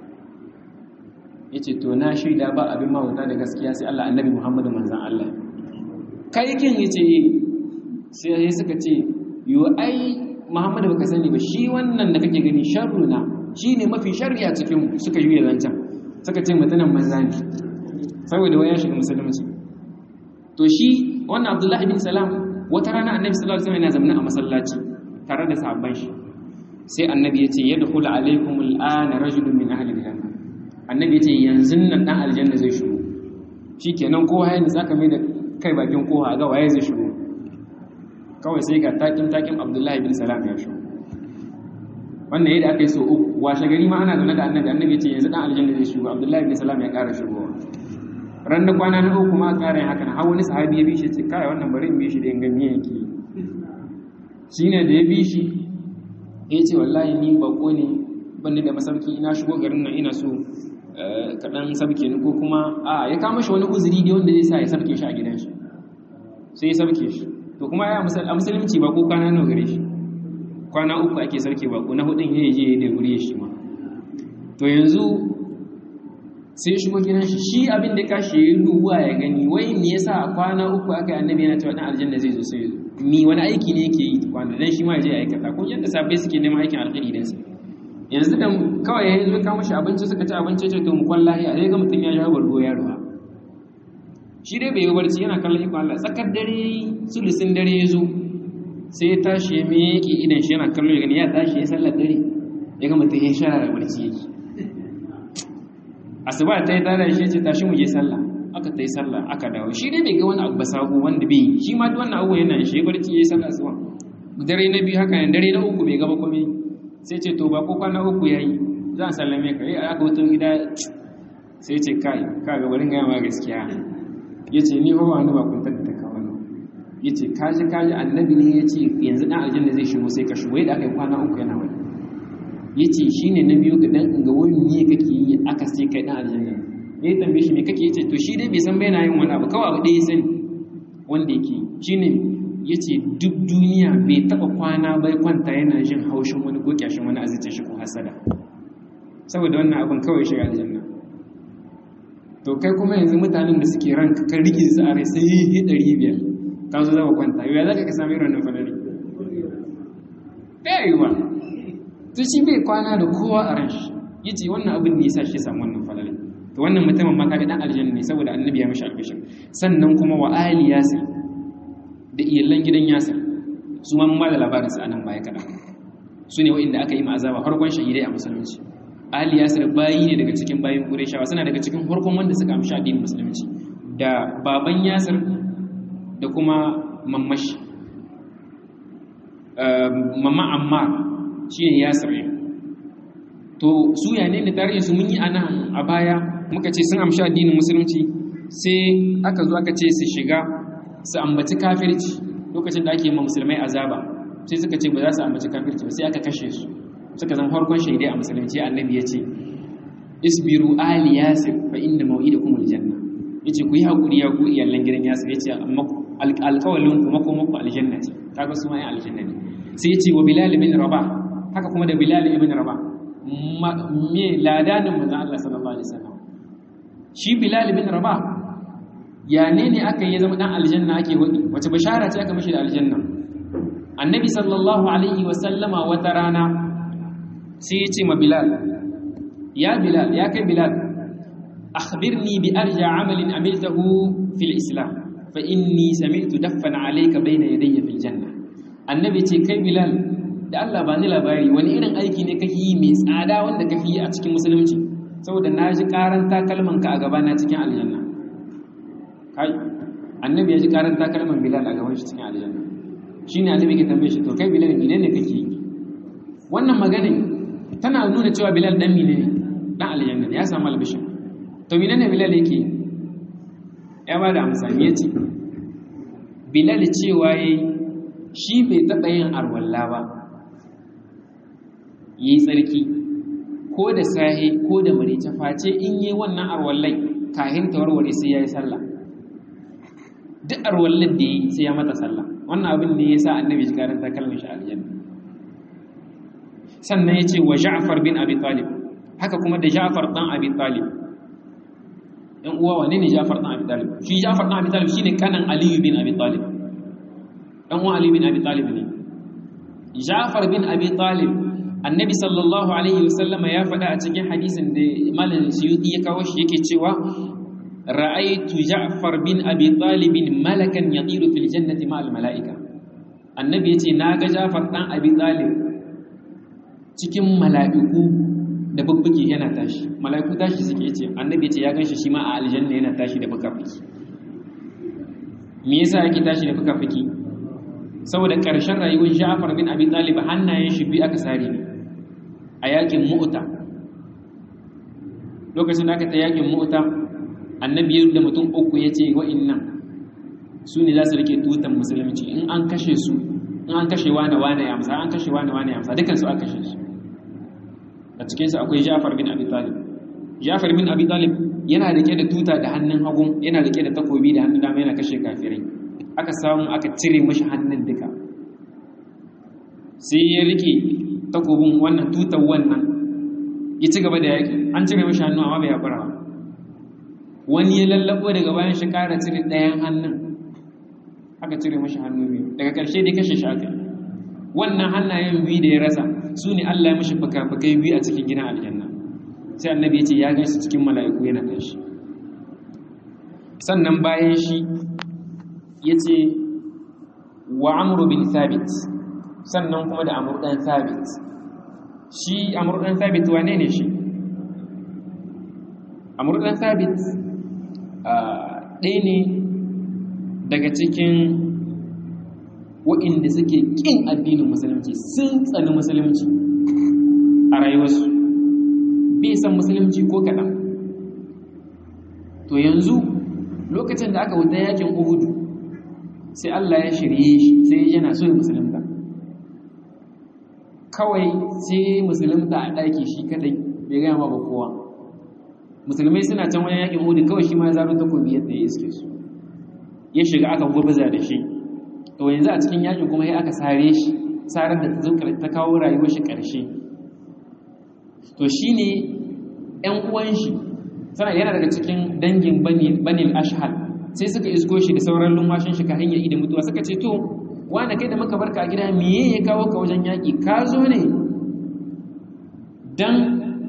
yace to na shaida ba abin mawuta da gaskiya sai Allah annabi Muhammadu manzon Allah kai kin yace sai suka ce yo ai Muhammadu baka sani ba shi wannan da kake gani sharruna shine mafi sharri a cikin mu suka yi zancan suka ce mutunan manza ne saboda waya shiga musulunci to shi wannan abdullahi bin salam wata rana annabi sallallahu alaihi wasallam yana zamana a masallaci tare da sahabban shi sai annabi yace yadkhulu alaikum al'ana rajulun min ahli al-janna annabi yace yanzu nan dan aljanna zai shigo shikenan kowa ya nisa mai da kai bakin kowa ga waye zai shigo kawai sai ga takin takin abdullahi bin salam ya shigo wannan yadda aka yi so uku washe gari ma ana zaune da annabi annabi yace yanzu dan aljanna zai shigo abdullahi bin salam ya ƙara shigowa ran da kwana na uku ma ƙarin haka na wani sahabi ya bi shi ce kai wannan bari in bi shi da in gani yake shi ne da ya bi shi ya ce wallahi ni bako ne banni da masauki ina shigo garin nan ina so kaɗan sabke ni ko kuma a ya kama shi wani uzuri ne wanda zai sa ya sabke shi a gidan shi sai ya sabke shi to kuma ya a musulunci ba ko kwana nawa gare shi kwana uku ake sarke ba ko na hudun ya je da gure shi ma to yanzu sai shigo gidan shi shi abin da kashi ya duba ya gani wai me yasa kwana uku aka yi annabi yana cewa dan aljanna zai zo sai ni wani aiki ne yake yi kwana dan shi ma ya je ya aikata ko yadda sabai suke neman aikin alkhairi dan su yanzu da kawai ya zo kawo shi abinci suka ci abinci ce to mu kwallahi a sai ga mutum ya jawo bargo ya ruwa shi dai bai yi barci yana kallon ikon Allah tsakar dare sulusin dare ya zo sai ya tashi ya miƙe idan shi yana kallo ya gani ya tashi ya sallar dare ya ga mutum ya shara da barci yake asuba ta yi tada shi ce tashi mu je sallah aka ta yi sallah aka dawo shi dai bai ga wani abu ba sabo wanda bai shi ma duk wannan abu yana shi barci ya yi sallah asuba dare na biyu haka ne dare na uku bai gaba komai sai ce to ba ko kwana uku yayi za a sallame ka eh aka wutar gida sai ce kai ka ga barin gaya ma gaskiya yace ni ho wani ba kun tattaka ka wannan yace kaji kaji annabi ne yace yanzu dan aljanna zai shigo sai ka shigo da aka yi kwana uku yana wani yace shine na biyu ga dan ga wani ne kake yi aka sai kai dan aljanna ne tambaye shi me kake yace to shi dai bai san bai na yin wani abu kawai abu da ya sani wanda yake shine ya ce duk duniya bai taɓa kwana bai kwanta yana jin haushin wani ko kyashin wani azice shi ko hasada saboda wannan abin kawai shiga aljanna to kai kuma yanzu mutanen da suke ranka kan rike su a rai sai yi ɗari biyar ka zo zama kwanta yau za ka sami ranar falari ɗaya yiwa to shi bai kwana da kowa a ran shi ya ce wannan abin ne ya sa shi samu wannan falari to wannan mutumin ma kaga dan aljanna ne saboda annabi ya mishi albishir sannan kuma wa ali yasir da iyalan gidan yasir su ma mun ba da labarin su anan baya kada su ne wa'inda aka yi ma azaba farkon shahidai a musulunci ali yasir bayi ne daga cikin bayin qurayshawa suna daga cikin farkon wanda suka amshi addinin musulunci da baban yasir da kuma mammashi mamma ammar shine yasir ne to su ya ne tarihin su mun yi anan a baya muka ce sun amshi addinin musulunci sai aka zo aka ce su shiga su ambaci kafirci lokacin da ake ma musulmai azaba sai suka ce ba za su ambaci kafirci ba sai aka kashe su suka zama farkon shaidai a musulunci annabi ya ce isbiru ali yasir fa inna maw'idakum aljanna yace ku yi hakuri ya ku iyalan gidan yasir yace amma alƙawalin ku mako mako aljanna ce kaga su ma ai aljanna ne sai yace wa bilal ibn rabah haka kuma da bilal ibn rabah me ladanin manzon Allah sallallahu alaihi wasallam shi bilal ibn rabah ya ne ne aka yi zama dan aljanna ake wadi wace bashara ce aka mishi da aljanna annabi sallallahu alaihi wasallama wata rana sai ya ce ma bilal ya bilal ya kai bilal akhbirni bi arja amalin amiltahu fil islam fa inni sami'tu daffan alayka bayna yadayya fil janna annabi ce kai bilal da Allah ba ni labari wani irin aiki ne kake yi mai tsada wanda kake yi a cikin musulunci saboda na ji karan takalman ka a gaba na cikin aljanna kai annabi ya ji karan takalman bilal a gaban shi cikin aljanna shine annabi ke tambaye shi to kai bilal menene kake yi wannan magana tana nuna cewa bilal dan mine ne dan aljanna ya samu albishin to menene bilal yake ya ba da amsa me yace bilal cewa yayi shi bai taba yin arwalla ba yi tsarki ko da sahi ko da marice face in yi wannan arwallai kahin ta warware sai yayi sallah duk arwallar da yi sai ya mata sallah wannan abin ne yasa annabi ya karanta kalmar shi aljanna sannan ya ce wa ja'far bin abi talib haka kuma da ja'far dan abi talib ɗan uwa wane ne ja'far dan abi talib shi ja'far dan abi talib shine kanan aliyu bin abi talib ɗan uwa aliyu bin abi talib ne ja'far bin abi talib annabi sallallahu alaihi wasallama ya faɗa a cikin hadisin da malam suyuti ya kawo shi yake cewa ra'aytu ja'far bin abi talib malakan yatiru fil jannati ma'al mala'ika annabi yace naga ja'far dan abi talib cikin mala'iku da bubbuke yana tashi mala'iku tashi suke ce annabi ce ya ganshi shi ma a aljanna yana tashi da fuka-fuki me yasa yake tashi da fuka-fuki saboda ƙarshen rayuwar Ja'far bin Abi Talib hannayen shi biyu aka sare ne a yakin Mu'ta lokacin da aka ta yakin Mu'ta annabi ya da mutum uku yace wa'innan su ne za su rike tutan musulunci in an kashe su in an kashe wane wane ya amsa an kashe wane wane ya amsa dukansu aka kashe su a cikinsu akwai jafar bin abi talib jafar bin abi talib yana rike da tuta da hannun hagu yana rike da takobi da hannun dama yana kashe kafirai aka samu aka cire mashi hannun duka sai ya rike takobin wannan tutar wannan ya ci gaba da yaƙi an cire mashi hannu amma bai haƙura ba wani ya lallabo daga bayan shi ƙara cire ɗayan hannun aka cire mashi hannu biyu daga ƙarshe dai kashe shi aka wannan hannayen biyu da ya rasa su ne Allah ya mashi fuka-fukai biyu a cikin gidan aljanna sai annabi ya ce ya gan shi cikin mala'iku yana kan shi sannan bayan shi ya ce wa amuru bin thabit sannan kuma da amuru ɗan thabit shi amuru ɗan thabit wane ne shi amuru ɗan thabit ɗaya ne daga cikin wa'inda suke ƙin addinin musulunci sun tsani musulunci a rayuwarsu bai san musulunci ko kaɗan to yanzu lokacin da aka wuta yakin uhudu sai Allah ya shirye shi sai yana so ya musulunta kawai sai musulunta a ɗaki shi kadai bai gaya ma ba kowa musulmai suna can wani yakin uhudu kawai shi ma ya zaro takobi yadda ya iske su ya shiga aka gurbaza da shi to yanzu a cikin yakin kuma ya aka sare shi sarar da ta zo ta kawo rayuwar shi ƙarshe to shine ƴan uwan shi sana yana daga cikin dangin banil ashhal sai suka isko shi da sauran lumwashin shi ka hanyar idan mutuwa suka ce to wanda kai da muka barka a gida miye ya kawo ka wajen yaƙi ka zo ne dan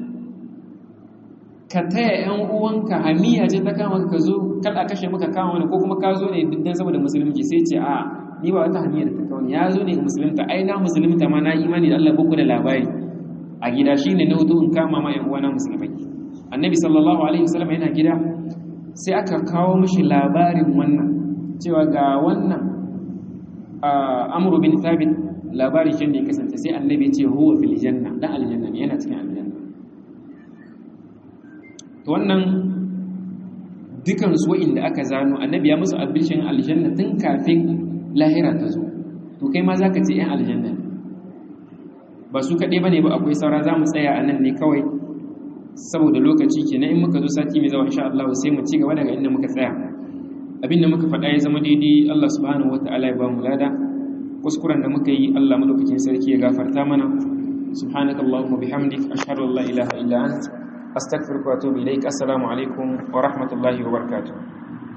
ka taya ƴan uwanka hamiya ce ta kama ka zo kada kashe maka kama wani ko kuma ka zo ne duk dan saboda musulunci sai ce a ni ba wata hanyar da ta kawo ya zo ne musulunta ai na musulunta ma na imani da Allah buku da labari a gida shine na hudu in kama ma ƴan uwana musulmai annabi sallallahu alaihi wasallam yana gida sai aka kawo mishi labarin wannan cewa ga wannan amru bin thabit labarin shi ne ya kasance sai annabi ya ce huwa fil janna dan aljanna ne yana cikin aljanna to wannan dukan su inda aka zano annabi ya musu albishin aljanna tun kafin lahira ta zo to kai ma zaka ce yan aljanna ba su kaɗai bane ba akwai saura za mu tsaya a nan ne kawai saboda lokaci kenan in muka zo sati mai zawa insha Allah sai mu ci gaba daga inda muka tsaya abinda muka faɗa ya zama daidai Allah subhanahu wataala ya ba mu lada kuskuren da muka yi Allah madaukakin sarki ya gafarta mana subhanakallahumma bihamdik ashhadu an la ilaha illa ant astaghfiruka wa atubu ilaik assalamu alaikum wa rahmatullahi wa barakatuh